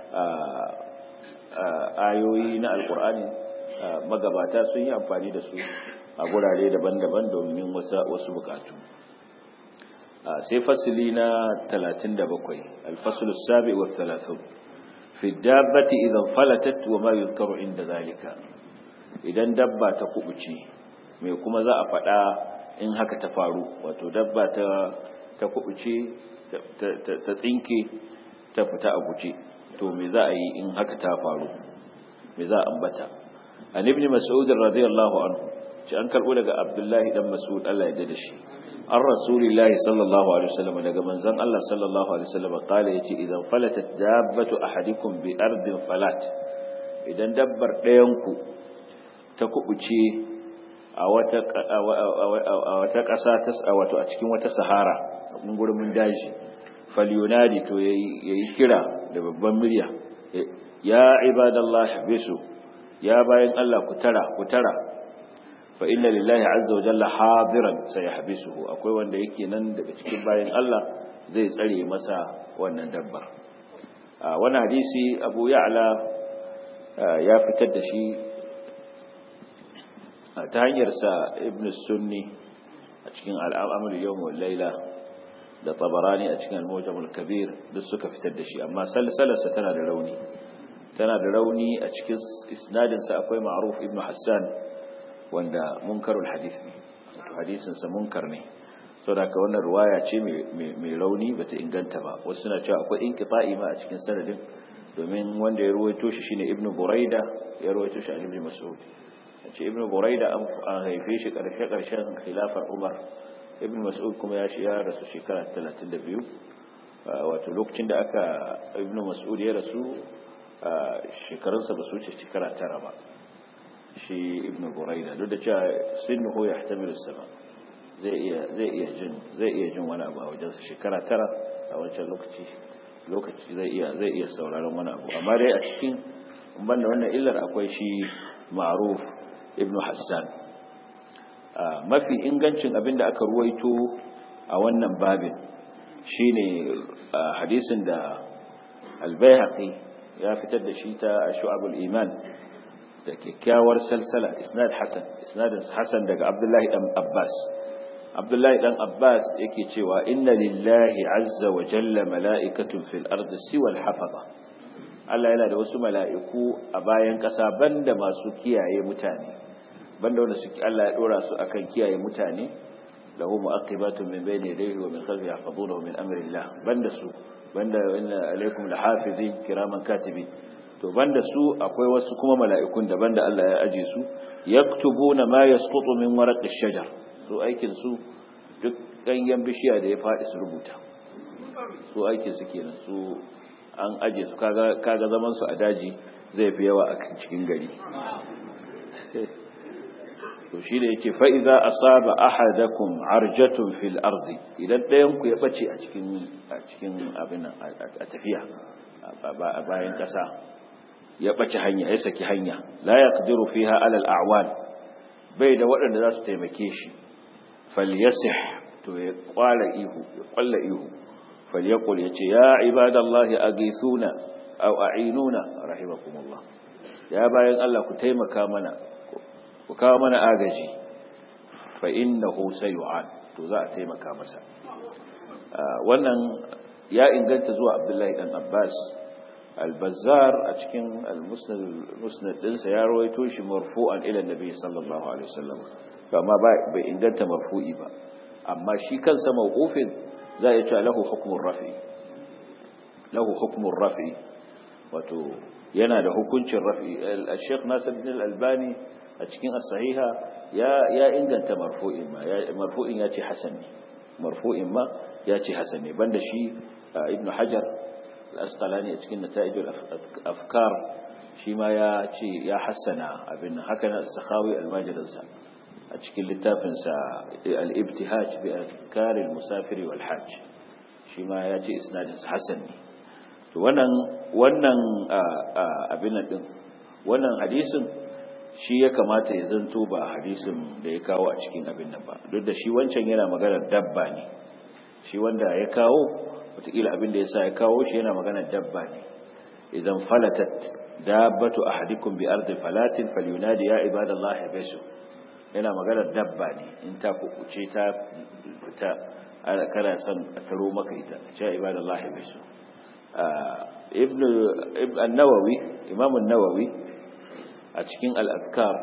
ayoyi na alkur'ani magabata sun yi amfani da su a gurare daban-daban domin wasu bukatu sai fasili na 37 alfasulus sabi wa 30 fi dabbati idan falatat wa ma yuzkaru inda zalika idan dabba ta kubuce me kuma za a faɗa in haka ta faru wato dabba ta ta kubuce ta tsinke ta fita a guje to me za a yi in haka ta faru me za a ambata an ibn mas'ud radiyallahu anhu ci an karbo daga abdullahi dan mas'ud Allah ya dade shi an rasulillahi sallallahu alaihi wasallam daga manzon Allah sallallahu alaihi wasallam kale yace idan falatat dabbatu ahadikum bi ardin falat idan dabbar ɗayan ku ta kubuce a wata a wata ƙasa ta wato a cikin wata sahara a gurin daji falyunadi to yayi kira da babban murya ya ibadallah bisu ya bayan Allah ku tara ku tara fa inna lillahi azza wa jalla hadiran sayahbisuhu akwai wanda yake nan daga cikin bayan Allah zai tsare masa wannan dabbar wannan hadisi Abu Ya'la ya fitar da shi ta hanyar sa Ibn Sunni a cikin al-Amr yawm wal layla da tabarani a cikin al-mujam al-kabir duk suka fitar da shi amma salsalarsa tana da rauni tana da rauni a cikin isnadin sa akwai ma'ruf ibn hassan wanda munkarul hadith ne wato hadisin sa munkar ne saboda ka wannan riwaya ce mai rauni bata inganta ba wasu suna cewa akwai inqita'i ma a cikin sanadin domin wanda ya ruwaito shi shine ibn buraida ya ruwaito shi an ibn mas'ud ce ibn buraida an haife shi karshe karshen khilafar umar ibn mas'ud kuma ya ya rasu shekara 32 wato lokacin da aka ibn mas'ud ya rasu shekarunsa ba su wuce shekara tara ba shi ibn buraida duk da cewa sinnuhu ya hatamilu sama zai iya zai iya jin zai iya jin wani abu a wajensa shekara tara a wancan lokaci lokaci zai iya zai iya sauraron wani abu amma dai a cikin banda wannan illar akwai shi ma'ruf ibn hassan mafi ingancin abin da aka ruwaito a wannan babin shine hadisin da albayhaqi ya fitar da shi ta shu'abul iman da kyakkyawar salsala isnad hasan isnadin hasan daga abdullahi dan abbas abdullahi dan abbas yake cewa inna lillahi azza wa jalla mala'ikatun fil ardi siwa al-hafaza Allah yana da wasu mala'iku a bayan ƙasa banda masu kiyaye mutane banda wanda suke Allah ya dora su akan kiyaye mutane lahu mu'aqibatun min bayni yadayhi wa min khalfihi yahfazunahu min amri Allah banda su banda inna alaikum lahafizin kiraman katibin to banda su akwai wasu kuma mala'ikun da banda Allah ya aje su yaktubuna ma yasqutu min waraqi shajar su aikin su duk ganyen bishiya da ya faɗi su rubuta su aikin su kenan su an aje su kaga kaga zaman su a daji zai fi yawa a cikin gari to shi da yake fa idza asaba ahadakum arjatun fil ardi idan ɗayan ku ya bace a cikin a cikin abin a tafiya a bayan ƙasa ya bace hanya ya saki hanya la yaqdiru fiha ala al a'wan bai da waɗanda za su taimake shi falyasih to ya kwala ihu ya kwalla ihu falyaqul yace ya ibadallahi aghithuna aw a'inuna rahimakumullah ya bayan Allah ku taimaka mana ku kawo mana agaji fa innahu sayu'an to za a taimaka masa wannan ya inganta zuwa Abdullahi dan Abbas al-bazzar a cikin al-musnad ɗinsa ya rawaito shi marfu'an ila nabi sallallahu alaihi wasallam amma bai inganta marfu'i ba amma shi kansa mawqufin za a ce lahu hukmun rafi lahu hukmun rafi wato yana da hukuncin rafi al-sheikh Nasiruddin al-Albani a cikin as-sahiha ya ya inganta marfu'in ma marfu'in ya ce hasan ne marfu'in ma ya ce hasan ne banda shi ibnu hajar al-asqalani a cikin nata'ij al-afkar shi ma ya ce ya hassana abin haka na as-sakhawi al-majlis a cikin littafinsa al-ibtihaj bi azkar al-musafir wal hajj shi ma ya ce isnadin hasan ne to wannan wannan abin din wannan hadisin shi ya kamata ya zanto ba hadisin da ya kawo a cikin abin nan ba duk da shi wancan yana maganar dabba ne shi wanda ya kawo wataƙila abin da ya sa ya kawo shi yana maganar dabba ne idan falatat dabbatu ahadikum bi ardi falatin falyunadi ya ibadallahi bisu yana maganar dabba ne in ta kukuce ta fita kana son a taro maka ita ce ibadallahi bisu ibn an-nawawi imam an-nawawi a cikin al-azkar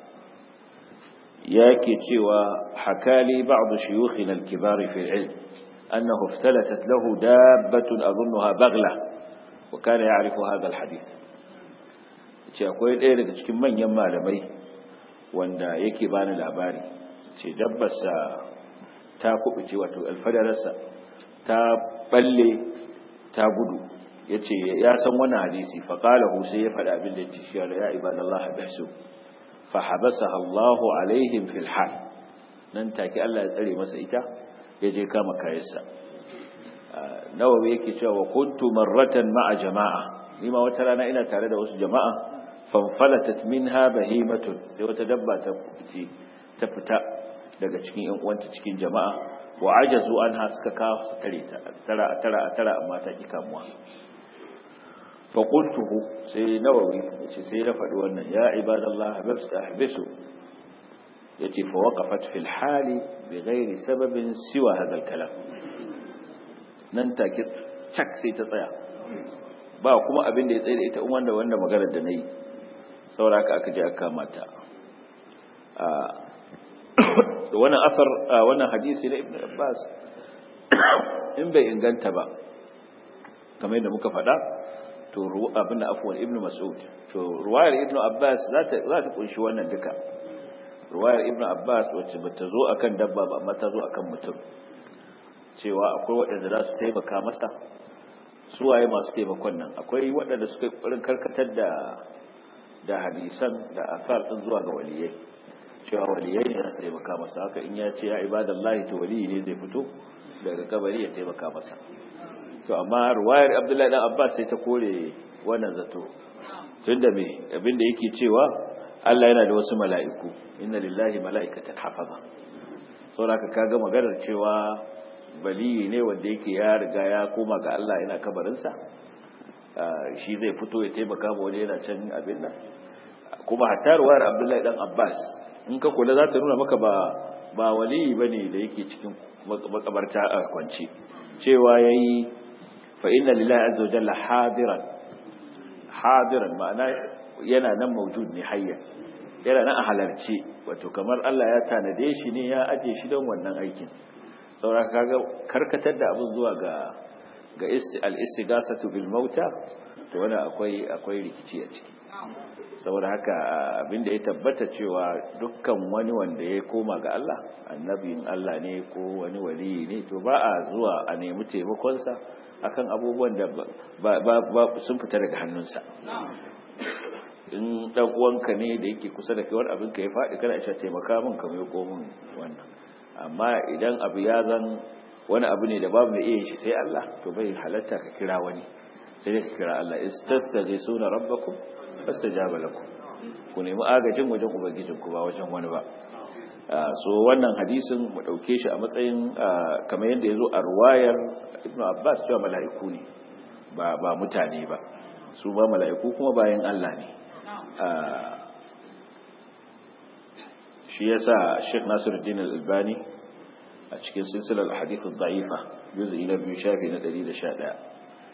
yake cewa hakali ba'd shuyukhina al-kibar fi al-ilm annahu iftalatat lahu dabbatun adhunnaha baghla wa kana ya'rifu hadha al-hadith ce akwai ɗaya daga cikin manyan malamai wanda yake bani labari ce dabbarsa ta kubuce wato alfadararsa ta balle ta gudu ya ce ya san wani hadisi faƙalahu sai ya faɗa abin da ya ce shi ya ibadallah bisu fa habasa Allahu alaihim fil hal nan take Allah ya tsare masa ita ya je kama kayansa nawawi yake cewa wa kuntu marratan ma'a jama'a ni ma wata rana ina tare da wasu jama'a fanfalatat minha bahimatun sai wata dabba ta fice ta fita daga cikin yan uwanta cikin jama'a wa ajazu anha suka kawo su tare ta tara tara tara amma ta ki kamuwa fa qultuhu sai nawawi yace sai na faɗi wannan ya ibadallah habsu yace fa waqafat fil hali bighairi sababin siwa hadha kalam nan take cak sai ta tsaya ba kuma abin da ya tsaye da ita wanda wanda maganar da nayi saboda haka aka je aka mata wannan asar wannan hadisi na ibn abbas in bai inganta ba kamar yadda muka faɗa to abin da afuwan ibn mas'ud to ruwayar ibn abbas za ta za ta kunshi wannan duka ruwayar ibn abbas wacce bata zo akan dabba ba amma ta zo akan mutum cewa akwai waɗanda za su taimaka masa suwaye masu taimakon nan akwai waɗanda suka yi karkatar da da hadisan da asar din zuwa ga waliyai cewa waliyai ne za su taimaka masa haka in ya ce ya ibadallahi to waliyi ne zai fito daga kabari ya taimaka masa to amma ruwayar abdullahi dan abbas sai ta kore wannan zato tunda me abinda yake cewa Allah yana da wasu mala'iku inna lillahi mala'ikatan hafaza saboda kaga maganar cewa baliyi ne wanda yake ya riga ya koma ga Allah yana kabarinsa shi zai fito ya taimaka ma wani yana can abin nan kuma hatta ruwayar abdullahi dan abbas in ka kula za ta nuna maka ba ba waliyi bane da yake cikin makabarta a kwance cewa yayi fa inna lillahi azza wa jalla hadiran hadiran ma'ana yana nan mawjud ne hayya yana nan a halarci wato kamar Allah ya tanade shi ne ya aje shi don wannan aikin saboda kaga karkatar da abin zuwa ga ga al-istighasatu bil mauta to wannan akwai akwai rikici a ciki saboda haka abinda ya tabbata cewa dukkan wani wanda ya koma ga Allah annabin Allah ne ko wani wali ne to ba a zuwa a nemi taimakonsa akan abubuwan da ba, ba, sun fita daga hannunsa in dan uwanka ne da yake kusa da kai wani abin ka ya faɗi kana isha taimaka min ka mai komin wannan amma idan abu ya zan wani abu ne da babu mai iya shi sai Allah to bai halatta ka kira wani sai dai ka kira Allah istastaghisuna rabbakum fastajaba lakum ku nemi agajin wajen ubangijin ku ba wajen wani ba so wannan hadisin mu dauke shi a matsayin kamar yadda yazo a ruwayar Ibn Abbas cewa mala'iku ne ba ba mutane ba su ba mala'iku kuma bayan Allah ne shi yasa Sheikh Nasiruddin Al-Albani a cikin silsilar hadith ad-da'ifa juz'i na biyu shafi na 111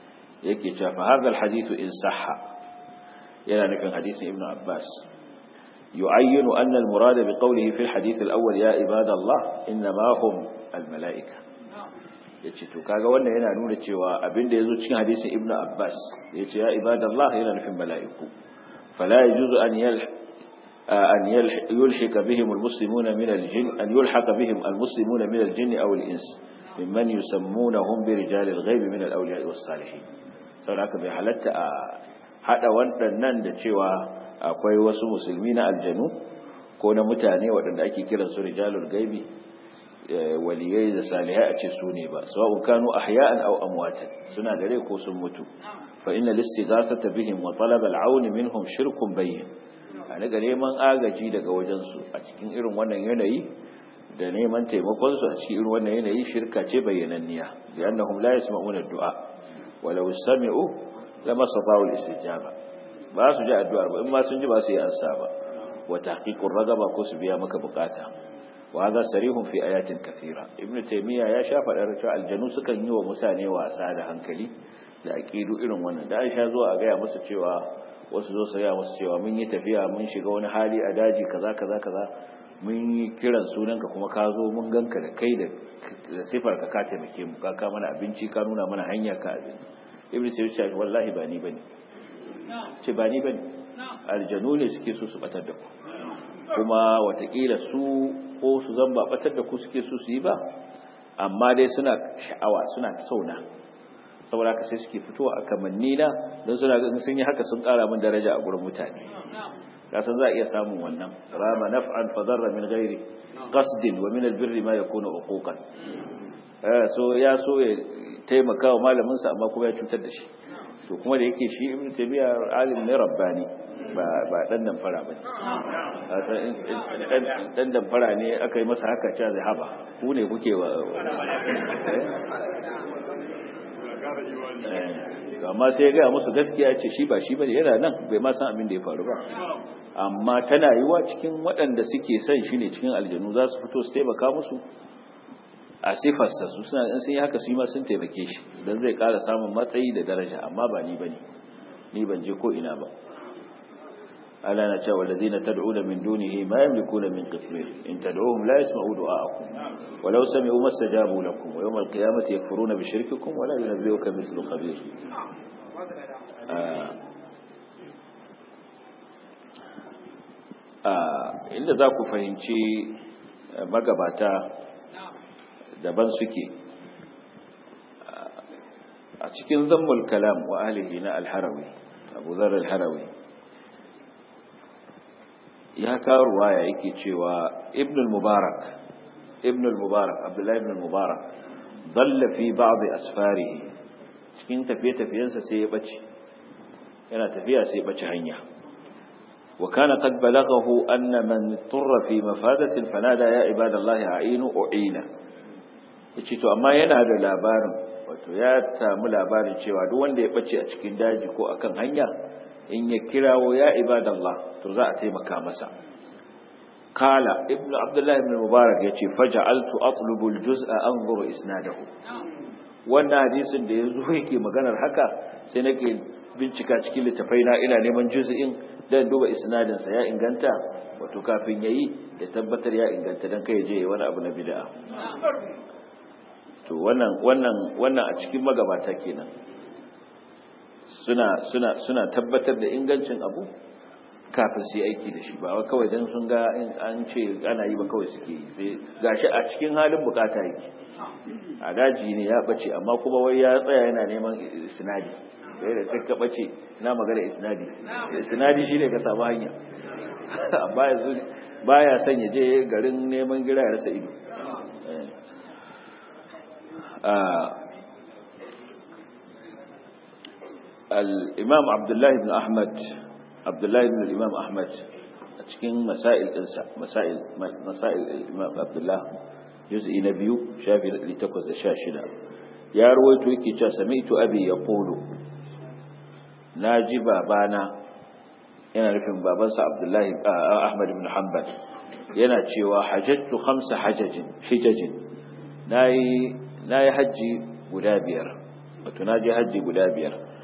yake cewa fa hadha alhadith in sahha yana nufin hadisin ibnu abbas يعين أن المراد بقوله في الحديث الأول يا عباد الله إنما هم الملائكة yace to kaga wannan yana nuna cewa abinda yazo cikin hadisin Ibn Abbas yace ya ibadallah yana nufin mala'iku fala yajuzu an yal an yulhika bihim almuslimuna min aljin an yulhaka bihim almuslimuna min aljin aw alins mimman yusammunahum bi rijal alghayb min alawliya was-salihin saboda haka bai halatta a hada waɗannan da cewa akwai wasu musulmi na aljanu ko na mutane waɗanda ake kiran su rijalul gaibi waliyai da salihai a ce su ne ba sawa'un kanu ahya'an aw amwatan suna da rai ko sun mutu fa inna listighathata bihim wa talab al'aun minhum shirkun bayyin a daga neman agaji daga wajen su a cikin irin wannan yanayi da neman taimakon su a cikin irin wannan yanayi shirka ce bayyananniya bi annahum la yasma'una ad-du'a walau sami'u lama sata'u al-istijaba ba su ji addu'ar ba in ma sun ji ba su yi ansa ba wa tahqiqur ragaba ko su biya maka bukata wa hadha sarihun fi ayatin kathira ibn taymiya ya sha fadar cewa aljanu sukan yi wa mutane wasa da hankali da aqidu irin wannan da Aisha zo a gaya musu cewa wasu zo su gaya musu cewa mun yi tafiya mun shiga wani hali a daji kaza kaza kaza mun yi kiran sunanka kuma ka zo mun ganka da kai da sifar ka ka taimake mu ka ka mana abinci ka nuna mana hanya ka abinci ibn taymiya wallahi ba ni bane ce ba ni ba ne aljanu ne suke so su batar da ku kuma watakila su ko su zan ba batar da ku suke so su yi ba amma dai suna sha'awa suna sauna saboda haka sai suke fitowa a kamanni na don suna ga sun yi haka sun kara min daraja a gurin mutane kasan za a iya samun wannan rama naf'an fa darra min ghairi qasdin wa min albirri ma yakunu uquqan so ya so ya taimaka wa malamin sa amma kuma ya cutar da shi to kuma da yake shi ibnu tabiya alim ne rabbani ba ba dan dan fara bane dan dan dan fara ne aka yi masa haka cewa zai haba ku ne kuke wa amma sai ya ga musu gaskiya ce shi ba shi bane yana nan bai ma san abin da ya faru ba amma tana yiwa cikin waɗanda suke son shi ne cikin aljanu za su fito su taimaka musu a sifarsa su suna in sun yi haka su yi ma sun taimake shi don zai ƙara samun matsayi da daraja amma ba ni bane ni ban je ko ina ba ala na cewa ladina tad'una min dunihi ma yamlikuna min qitmir in tad'uhum la yasma'u du'a'akum walau sami'u mastajabu lakum wa yawm al-qiyamati yakfuruna bi shirkikum wa la yunabbi'uka mithlu khabir inda za ku fahimci magabata daban suke a cikin zammul kalam wa ahlihi na alharawi abu zar alharawi ya kawo ruwaya yake cewa ibn al-mubarak ibn al-mubarak abdullahi ibn al-mubarak dalla fi ba'd asfarihi cikin tafiye-tafiyensa sai ya bace yana tafiya sai ya bace hanya wa kana qad balaghahu anna man turra fi mafadatin fanada ya ibadallahi a'inu u'ina yace to amma yana da labarin wato ya samu labarin cewa duk wanda ya bace a cikin daji ko akan hanya in ya kirawo ya ibadallah to za a taimaka masa kala ibnu abdullah ibn mubarak yace faja'altu atlubu aljuz'a anzuru isnadahu wannan hadisin da yanzu yake maganar haka sai nake bincika cikin littafai na ina neman juz'in dan duba isnadin sa ya inganta wato kafin yayi ya tabbatar ya inganta dan kai je wani abu na bid'a to wannan wannan wannan a cikin magabata kenan suna suna suna tabbatar da ingancin abu kafin su yi aiki da shi ba wai kawai dan sun ga an ce ana yi ba kawai suke yi sai gashi a cikin halin bukata yake a daji ne ya bace amma kuma wai ya tsaya yana neman isnadi sai da kai ka bace na magana isnadi isnadi shine ka samu hanya amma yanzu baya son ya je garin neman gira ya rasa ido الإمام عبد الله بن أحمد عبد الله بن الإمام أحمد cikin masail ɗinsa masail masail imam abdullah juz'i na biyu shafi 816 ya rawaito yake cewa sami'tu abi yaqulu naji babana yana nufin babansa abdullahi ahmad ibn hanbal yana cewa hajjatu khamsa hajajin hijajin nayi nayi haji guda biyar wato naji haji guda biyar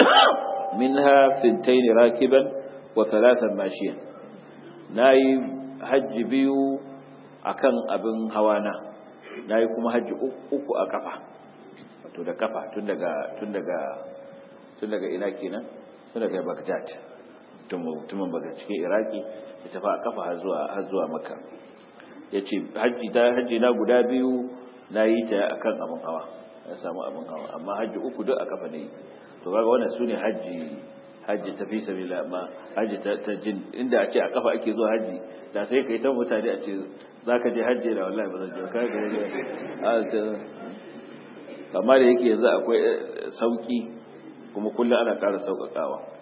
minha fintain rakiban wa thalathan mashiyan nayi hajji biyu akan abin hawana nayi kuma hajji uku a kafa wato da kafa tun daga tun daga tun daga ina kenan tun daga Baghdad mutumin baga cikin Iraki ya tafi a kafa har zuwa har zuwa Makka yace hajji da hajji na guda biyu nayi ta akan abin hawa ya samu abin hawa amma hajji uku duk a kafa ne to kaga wannan sune hajji hajji ta fi sabila amma hajji ta jin inda a ce a kafa ake zuwa hajji da sai kai ta mutane a ce zaka je hajji da wallahi ba zan je kaga amma da yake yanzu akwai sauki kuma kullum ana ƙara sauƙaƙawa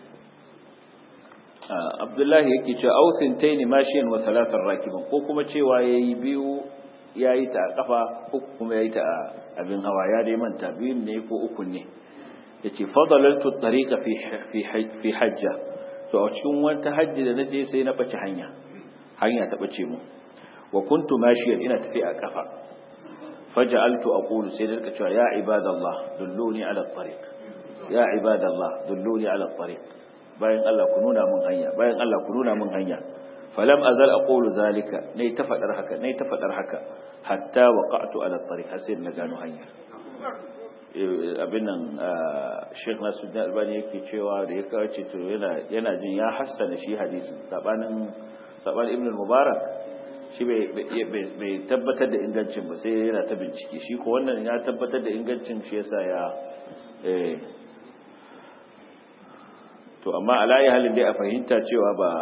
abdullahi yake cewa ausin taini mashiyan wa salatar rakiban ko kuma cewa yayi biyu yayi ta a kafa uku kuma yayi ta a abin hawa ya dai manta biyun ne ko uku ne yace fadalaltu tariqa fi fi hajja to a cikin wata hajji da naje sai na bace hanya hanya ta bace mu wa kuntu mashiyan ina tafi a kafa faj'altu aqulu sai da cewa ya ibadallah dulluni ala tariq ya ibadallah dulluni ala tariq bayan Allah ku nuna mun hanya bayan Allah ku nuna mun hanya falam azal aqulu zalika nay ta fadar haka nay ta fadar haka hatta waqa'tu ala tariq sai na gano hanya abin nan Sheikh Nasiruddin Albani yake cewa da ya kawo ce to yana yana jin ya hassana shi hadisin sabanin sabanin Ibn Mubarak shi bai tabbatar da ingancin ba sai yana ta bincike shi ko wannan ya tabbatar da ingancin shi yasa ya to amma alayi halin dai a fahimta cewa ba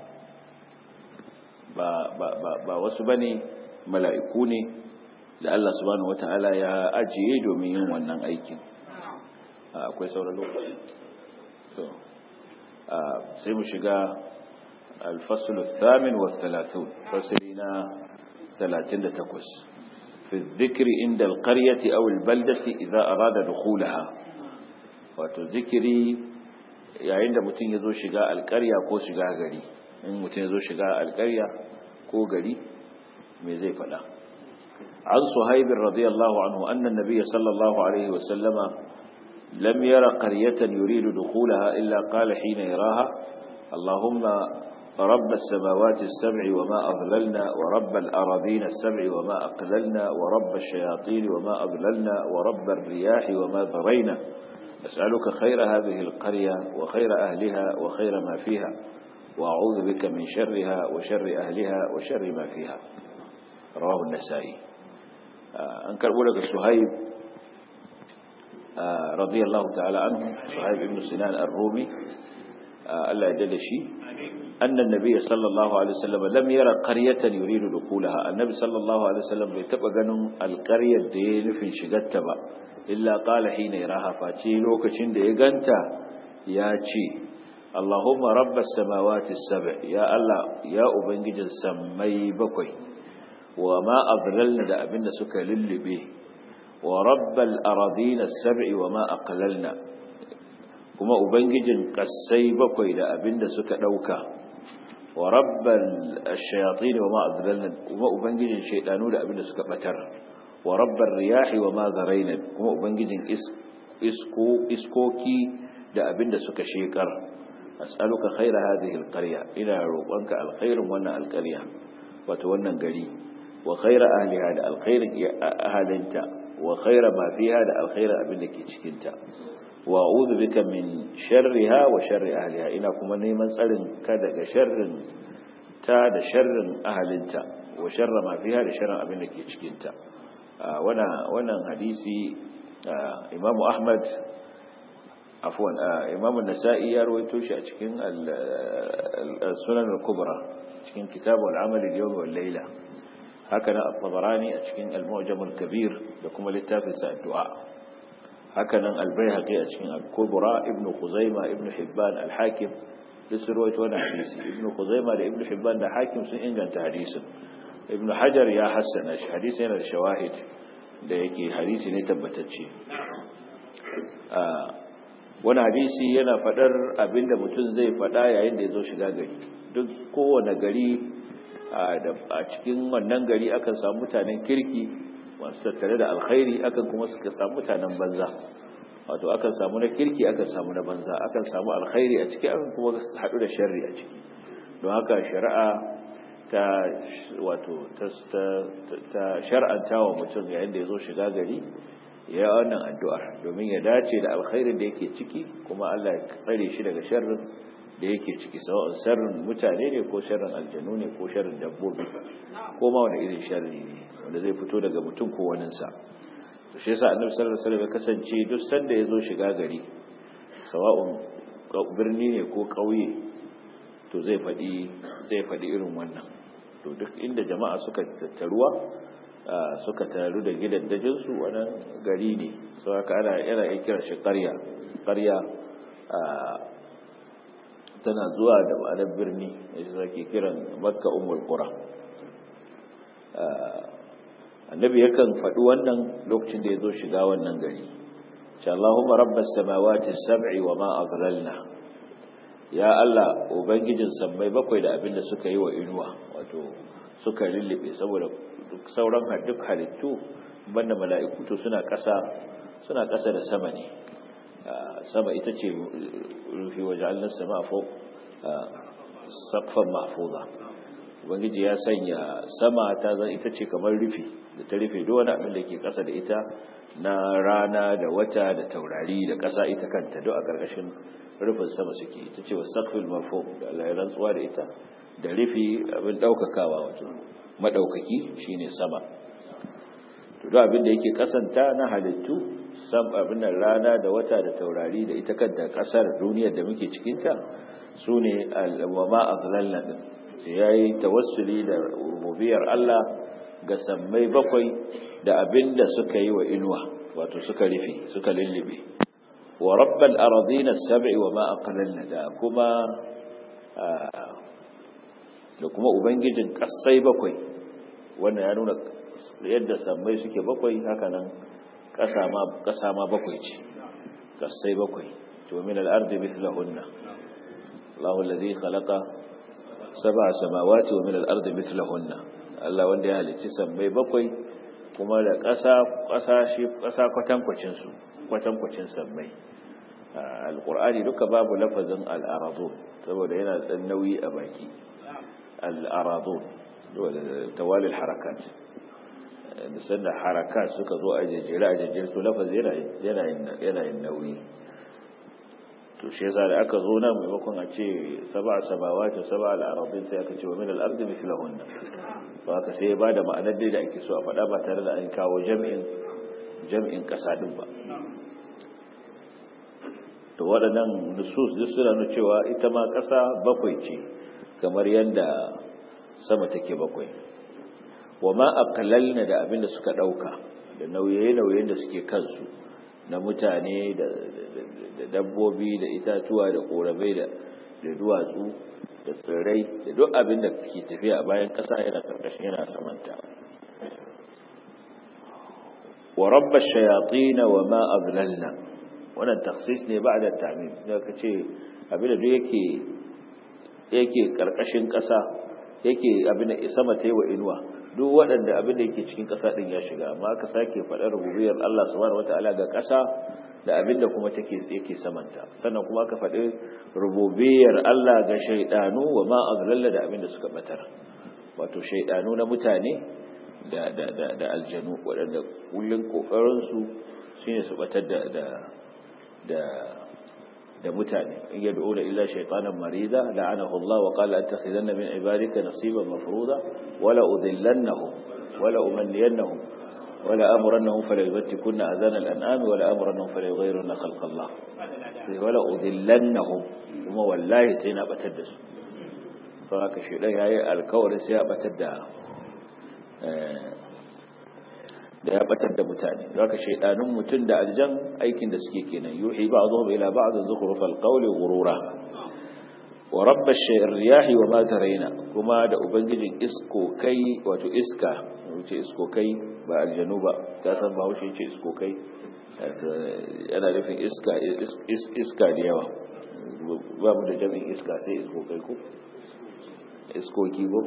ba ba ba, ba wasu bane mala'iku ne da Allah subhanahu wata'ala ya ajiye domin yin wannan aikin akwai sauran lokaci to sai mu shiga الفصل الثامن والثلاثون فصلنا ثلاثين تكوس في الذكر عند القرية أو البلدة إذا أراد دخولها وتذكري yayin da mutum ya zo shiga alƙarya ko shiga gari in mutum ya zo shiga alƙarya ko gari me zai faɗa an suhaibin radiyallahu anhu annan nabiyya sallallahu alaihi wasallama lam yara qaryatan yuridu dukhulaha illa qala hina yaraha allahumma رب السماوات السبع وما أضللنا ورب الأراضين السبع وما أقللنا ورب الشياطين وما أضللنا ورب الرياح وما ذرينا أسألك خير هذه القرية وخير أهلها وخير ما فيها وأعوذ بك من شرها وشر أهلها وشر ما فيها رواه النسائي أنكر لك سهيب رضي الله تعالى عنه سهيب بن سنان الرومي ألا يدل شيء أن النبي صلى الله عليه وسلم لم يرى قرية يريد دخولها النبي صلى الله عليه وسلم بيتبقى جنون القرية دين في شغتها illa qala hina yaraha face lokacin da ya ganta ya ce Allahumma rabbas samawati sab' ya Allah ya ubangijin sammai bakwai wa ma adlalna da abinda suka lullube wa rabbal aradin as-sab'i wa ma aqlalna kuma ubangijin kasai bakwai da abinda suka dauka wa rabbal ash-shayatin wa ma adlalna kuma ubangijin shaydanu da abinda suka batar wa rabbar riyahi wa ma zaraina kuma ubangijin isko iskoki da abinda suka shekar as'aluka khaira hadhihi alqarya ina roƙonka alkhairin wannan alqarya wato wannan gari wa khaira ahliha da alkhairin ahalinta wa khaira ma fiha da alkhairin abinda ke cikin ta wa a'udhu bika min sharriha wa sharri ahliha ina kuma neman tsarin ka daga sharrin ta da sharrin ahalinta wa sharra ma fiha da sharrin abinda ke cikin ta wannan hadisi imamu ahmad afwan imamu nasa'i ya rawaito shi a cikin sunan al-kubra cikin kitab al-amal al-yawm wal layla haka na at-tabarani a cikin al-mu'jam al-kabir da kuma littafin sa addu'a haka nan al-baihaqi a cikin al-kubra ibnu khuzaima ibnu hibban al-hakim duk sun rawaito wannan hadisi ibnu khuzaima da ibnu hibban da hakim sun inganta hadisin ibn hajar ya hassana shi hadisi yana da shawahid da yake hadisi ne tabbatacce wani hadisi yana fadar abinda mutum zai fada yayin da ya zo shiga gari duk kowane gari a cikin wannan gari akan samu mutanen kirki masu tattare da alkhairi akan kuma suka samu mutanen banza wato akan samu na kirki akan samu na banza akan samu alkhairi a ciki akan kuma haɗu da sharri a ciki don haka shari'a ta wato ta shar'anta wa mutum yayin da ya zo shiga gari ya wannan addu'ar domin ya dace da alkhairin da yake ciki kuma Allah ya tsare shi daga sharrin da yake ciki sawa'un sharrin mutane ne ko sharrin aljanu ne ko sharrin dabbobi ko ma wani irin sharri ne wanda zai fito daga mutum ko waninsa to shi yasa annabi sallallahu alaihi wasallam ya kasance duk sanda ya zo shiga gari sawa'un birni ne ko ƙauye to zai faɗi zai faɗi irin wannan to duk inda jama'a suka tattaruwa suka taru da gidaddajin su wannan gari ne so haka ana yana kira shi ƙarya ƙarya tana zuwa da ma'anar birni yadda zake kiran makka ummul qura annabi yakan faɗi wannan lokacin da ya zo shiga wannan gari sha Allahumma rabbas samawati sab'i wa ma adlalna ya Allah ubangijin sammai bakwai da abinda suka yi wa inuwa wato suka lullube saboda duk sauran duk halittu banda mala'iku to suna ƙasa suna ƙasa da sama ne sama ita ce rufi waje'alnar sama fo sakfan mahfuza ubangiji ya sanya sama ta zan ita ce kamar rufi da ta rufe duk wani abin da ke ƙasa da ita na rana da wata da taurari da ƙasa ita kanta duk a ƙarƙashin rufin sama suke ita ce wa sakfin marfo da Allah ya rantsuwa da ita da rufi abin ɗaukakawa wato maɗaukaki shine sama to duk abin da yake kasanta na halittu sam abin nan rana da wata da taurari da ita kanta kasar duniyar da muke cikin ta sune al-wama azlalna din sai yayi tawassuli da rububiyar Allah ga sammai bakwai da abin da suka yi wa inuwa wato suka rufe suka lullube wa rabbal aradina as-sab'i wa ma aqlalna da kuma da kuma ubangijin kasai bakwai wannan ya nuna yadda sammai suke bakwai haka nan ƙasa ma bakwai ce ƙasai bakwai to min al'ardi mithlahunna Allahu alladhi khalaqa sab'a samawati wa min al'ardi mithlahunna Allah wanda ya halicci sammai bakwai kuma da ƙasa ƙasa shi ƙasa kwatankwacin su kwatankwacin sammai alqur'ani duka babu lafazin al'aradun saboda yana da nauyi a baki al'aradun tawali harakat da sanda harakat suka zo a jejjere a jejjere to lafaz yana yin nauyi to shi yasa da aka zo nan maimakon a ce saba sabawa ta saba al'arabin sai aka ce wa min al'ardi mislahunna ba haka sai ya bada ma'anar dai da ake so a faɗa ba tare da an kawo jam'in jam'in ƙasa din ba to waɗannan nusus duk suna nuna cewa ita ma ƙasa bakwai ce kamar yadda sama take bakwai wa ma aqlalna da abinda suka dauka da nauye-nauyen da suke kansu na mutane da dabbobi da itatuwa da korabai da da duwatsu da tsirrai da duk abin da ke tafiya a bayan ƙasa yana karkashin yana samanta wa rabba shayatin wa ma adlalna wannan takhsis ne ba'da ta'mim da kace abin da duk yake yake karkashin ƙasa yake abin da sama ta yi wa inuwa duk waɗanda abin da yake cikin ƙasa ɗin ya shiga amma aka sake faɗar rububiyar Allah subhanahu wataala ga ƙasa da abin da kuma take yake samanta sannan kuma aka faɗi rububiyar Allah ga shaidanu wa ma azlalla da abin da suka batar wato shaidanu na mutane da da da, da aljanu waɗanda kullun kokarin su shine su batar da da da da mutane in yad'una illa shaytanan marida la'anahu Allah wa qala attakhidanna min ibadika nasiban mafruḍa wala udillannahum wala umanniyannahum wala amrannahum fala yubtikunna adhana al-an'am wala amrannahum fala yughayyirunna khalqa Allah wala udillannahum kuma wallahi sai na batar da su sau haka shi dan yayi alkawarin sai ya batar da da ya batar da mutane zaka shaidanun mutum da aljan aikin da suke kenan yuhi ba'dhum ila ba'd zukhrufal qawli ghurura wa rabb ash-riyahi wa ma taraina kuma da ubangijin isko kai wato iska wuce isko kai ba aljanu ba ka san ba wuce ce isko kai yana nufin iska iska da yawa ba mu da jami'in iska sai isko kai ko iskoki ko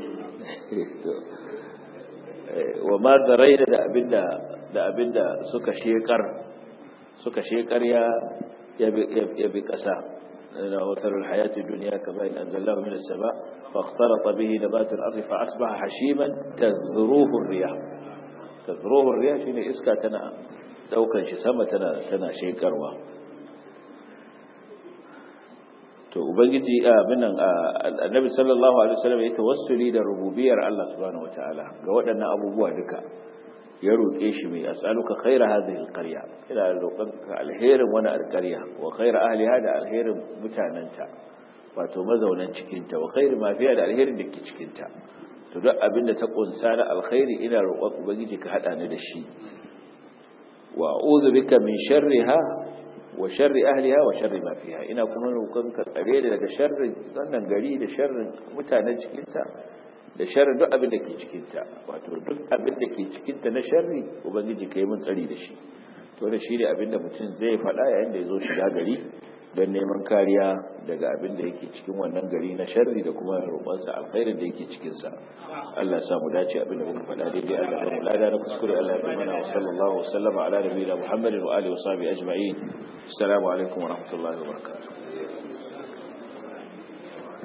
wa ma zaraina da abinda da abinda suka shekar suka shekarya ya bi ƙasa وثر الحياة الدنيا كما إن أنزلناه من السماء فاختلط به نبات الأرض فأصبح حشيما تذروه الرياح تذروه الرياح شيني إسكا تنا دوكا شسامة تنا تنا شيكروا to ubangiji abinan annabi sallallahu alaihi wasallam ya tawassuli da rububiyar Allah subhanahu wataala ga waɗannan abubuwa duka ya roƙe shi mai as'aluka khaira hadhihi alqarya ina roƙon ka alherin wani alqarya wa khaira ahliha da alherin mutananta wato mazaunan cikin ta wa khairi ma fiya da alherin da ke cikin ta to duk abinda ta kunsa na alkhairi ina roƙon ubangiji ka hada ni da shi wa a'udhu bika min sharriha wa sharri ahliha wa sharri ma fiha ina kuma roƙon ka tsare da daga sharrin wannan gari da sharrin mutanen cikin ta da sharri duk abin da ke cikinta wato duk abin da ke cikinta na sharri ubangiji ka yi mun tsari da shi to da shi ne abin da mutum zai faɗa yayin da ya zo shiga gari don neman kariya daga abin da yake cikin wannan gari na sharri da kuma roƙonsa alkhairin da yake cikinsa Allah ya mu dace abin da muka faɗa daidai Allah ya mu lada na kuskure Allah ya mana wa sallallahu wa sallama ala nabiyina Muhammadin wa alihi wa sahbihi ajma'in assalamu alaikum wa rahmatullahi wa barakatuh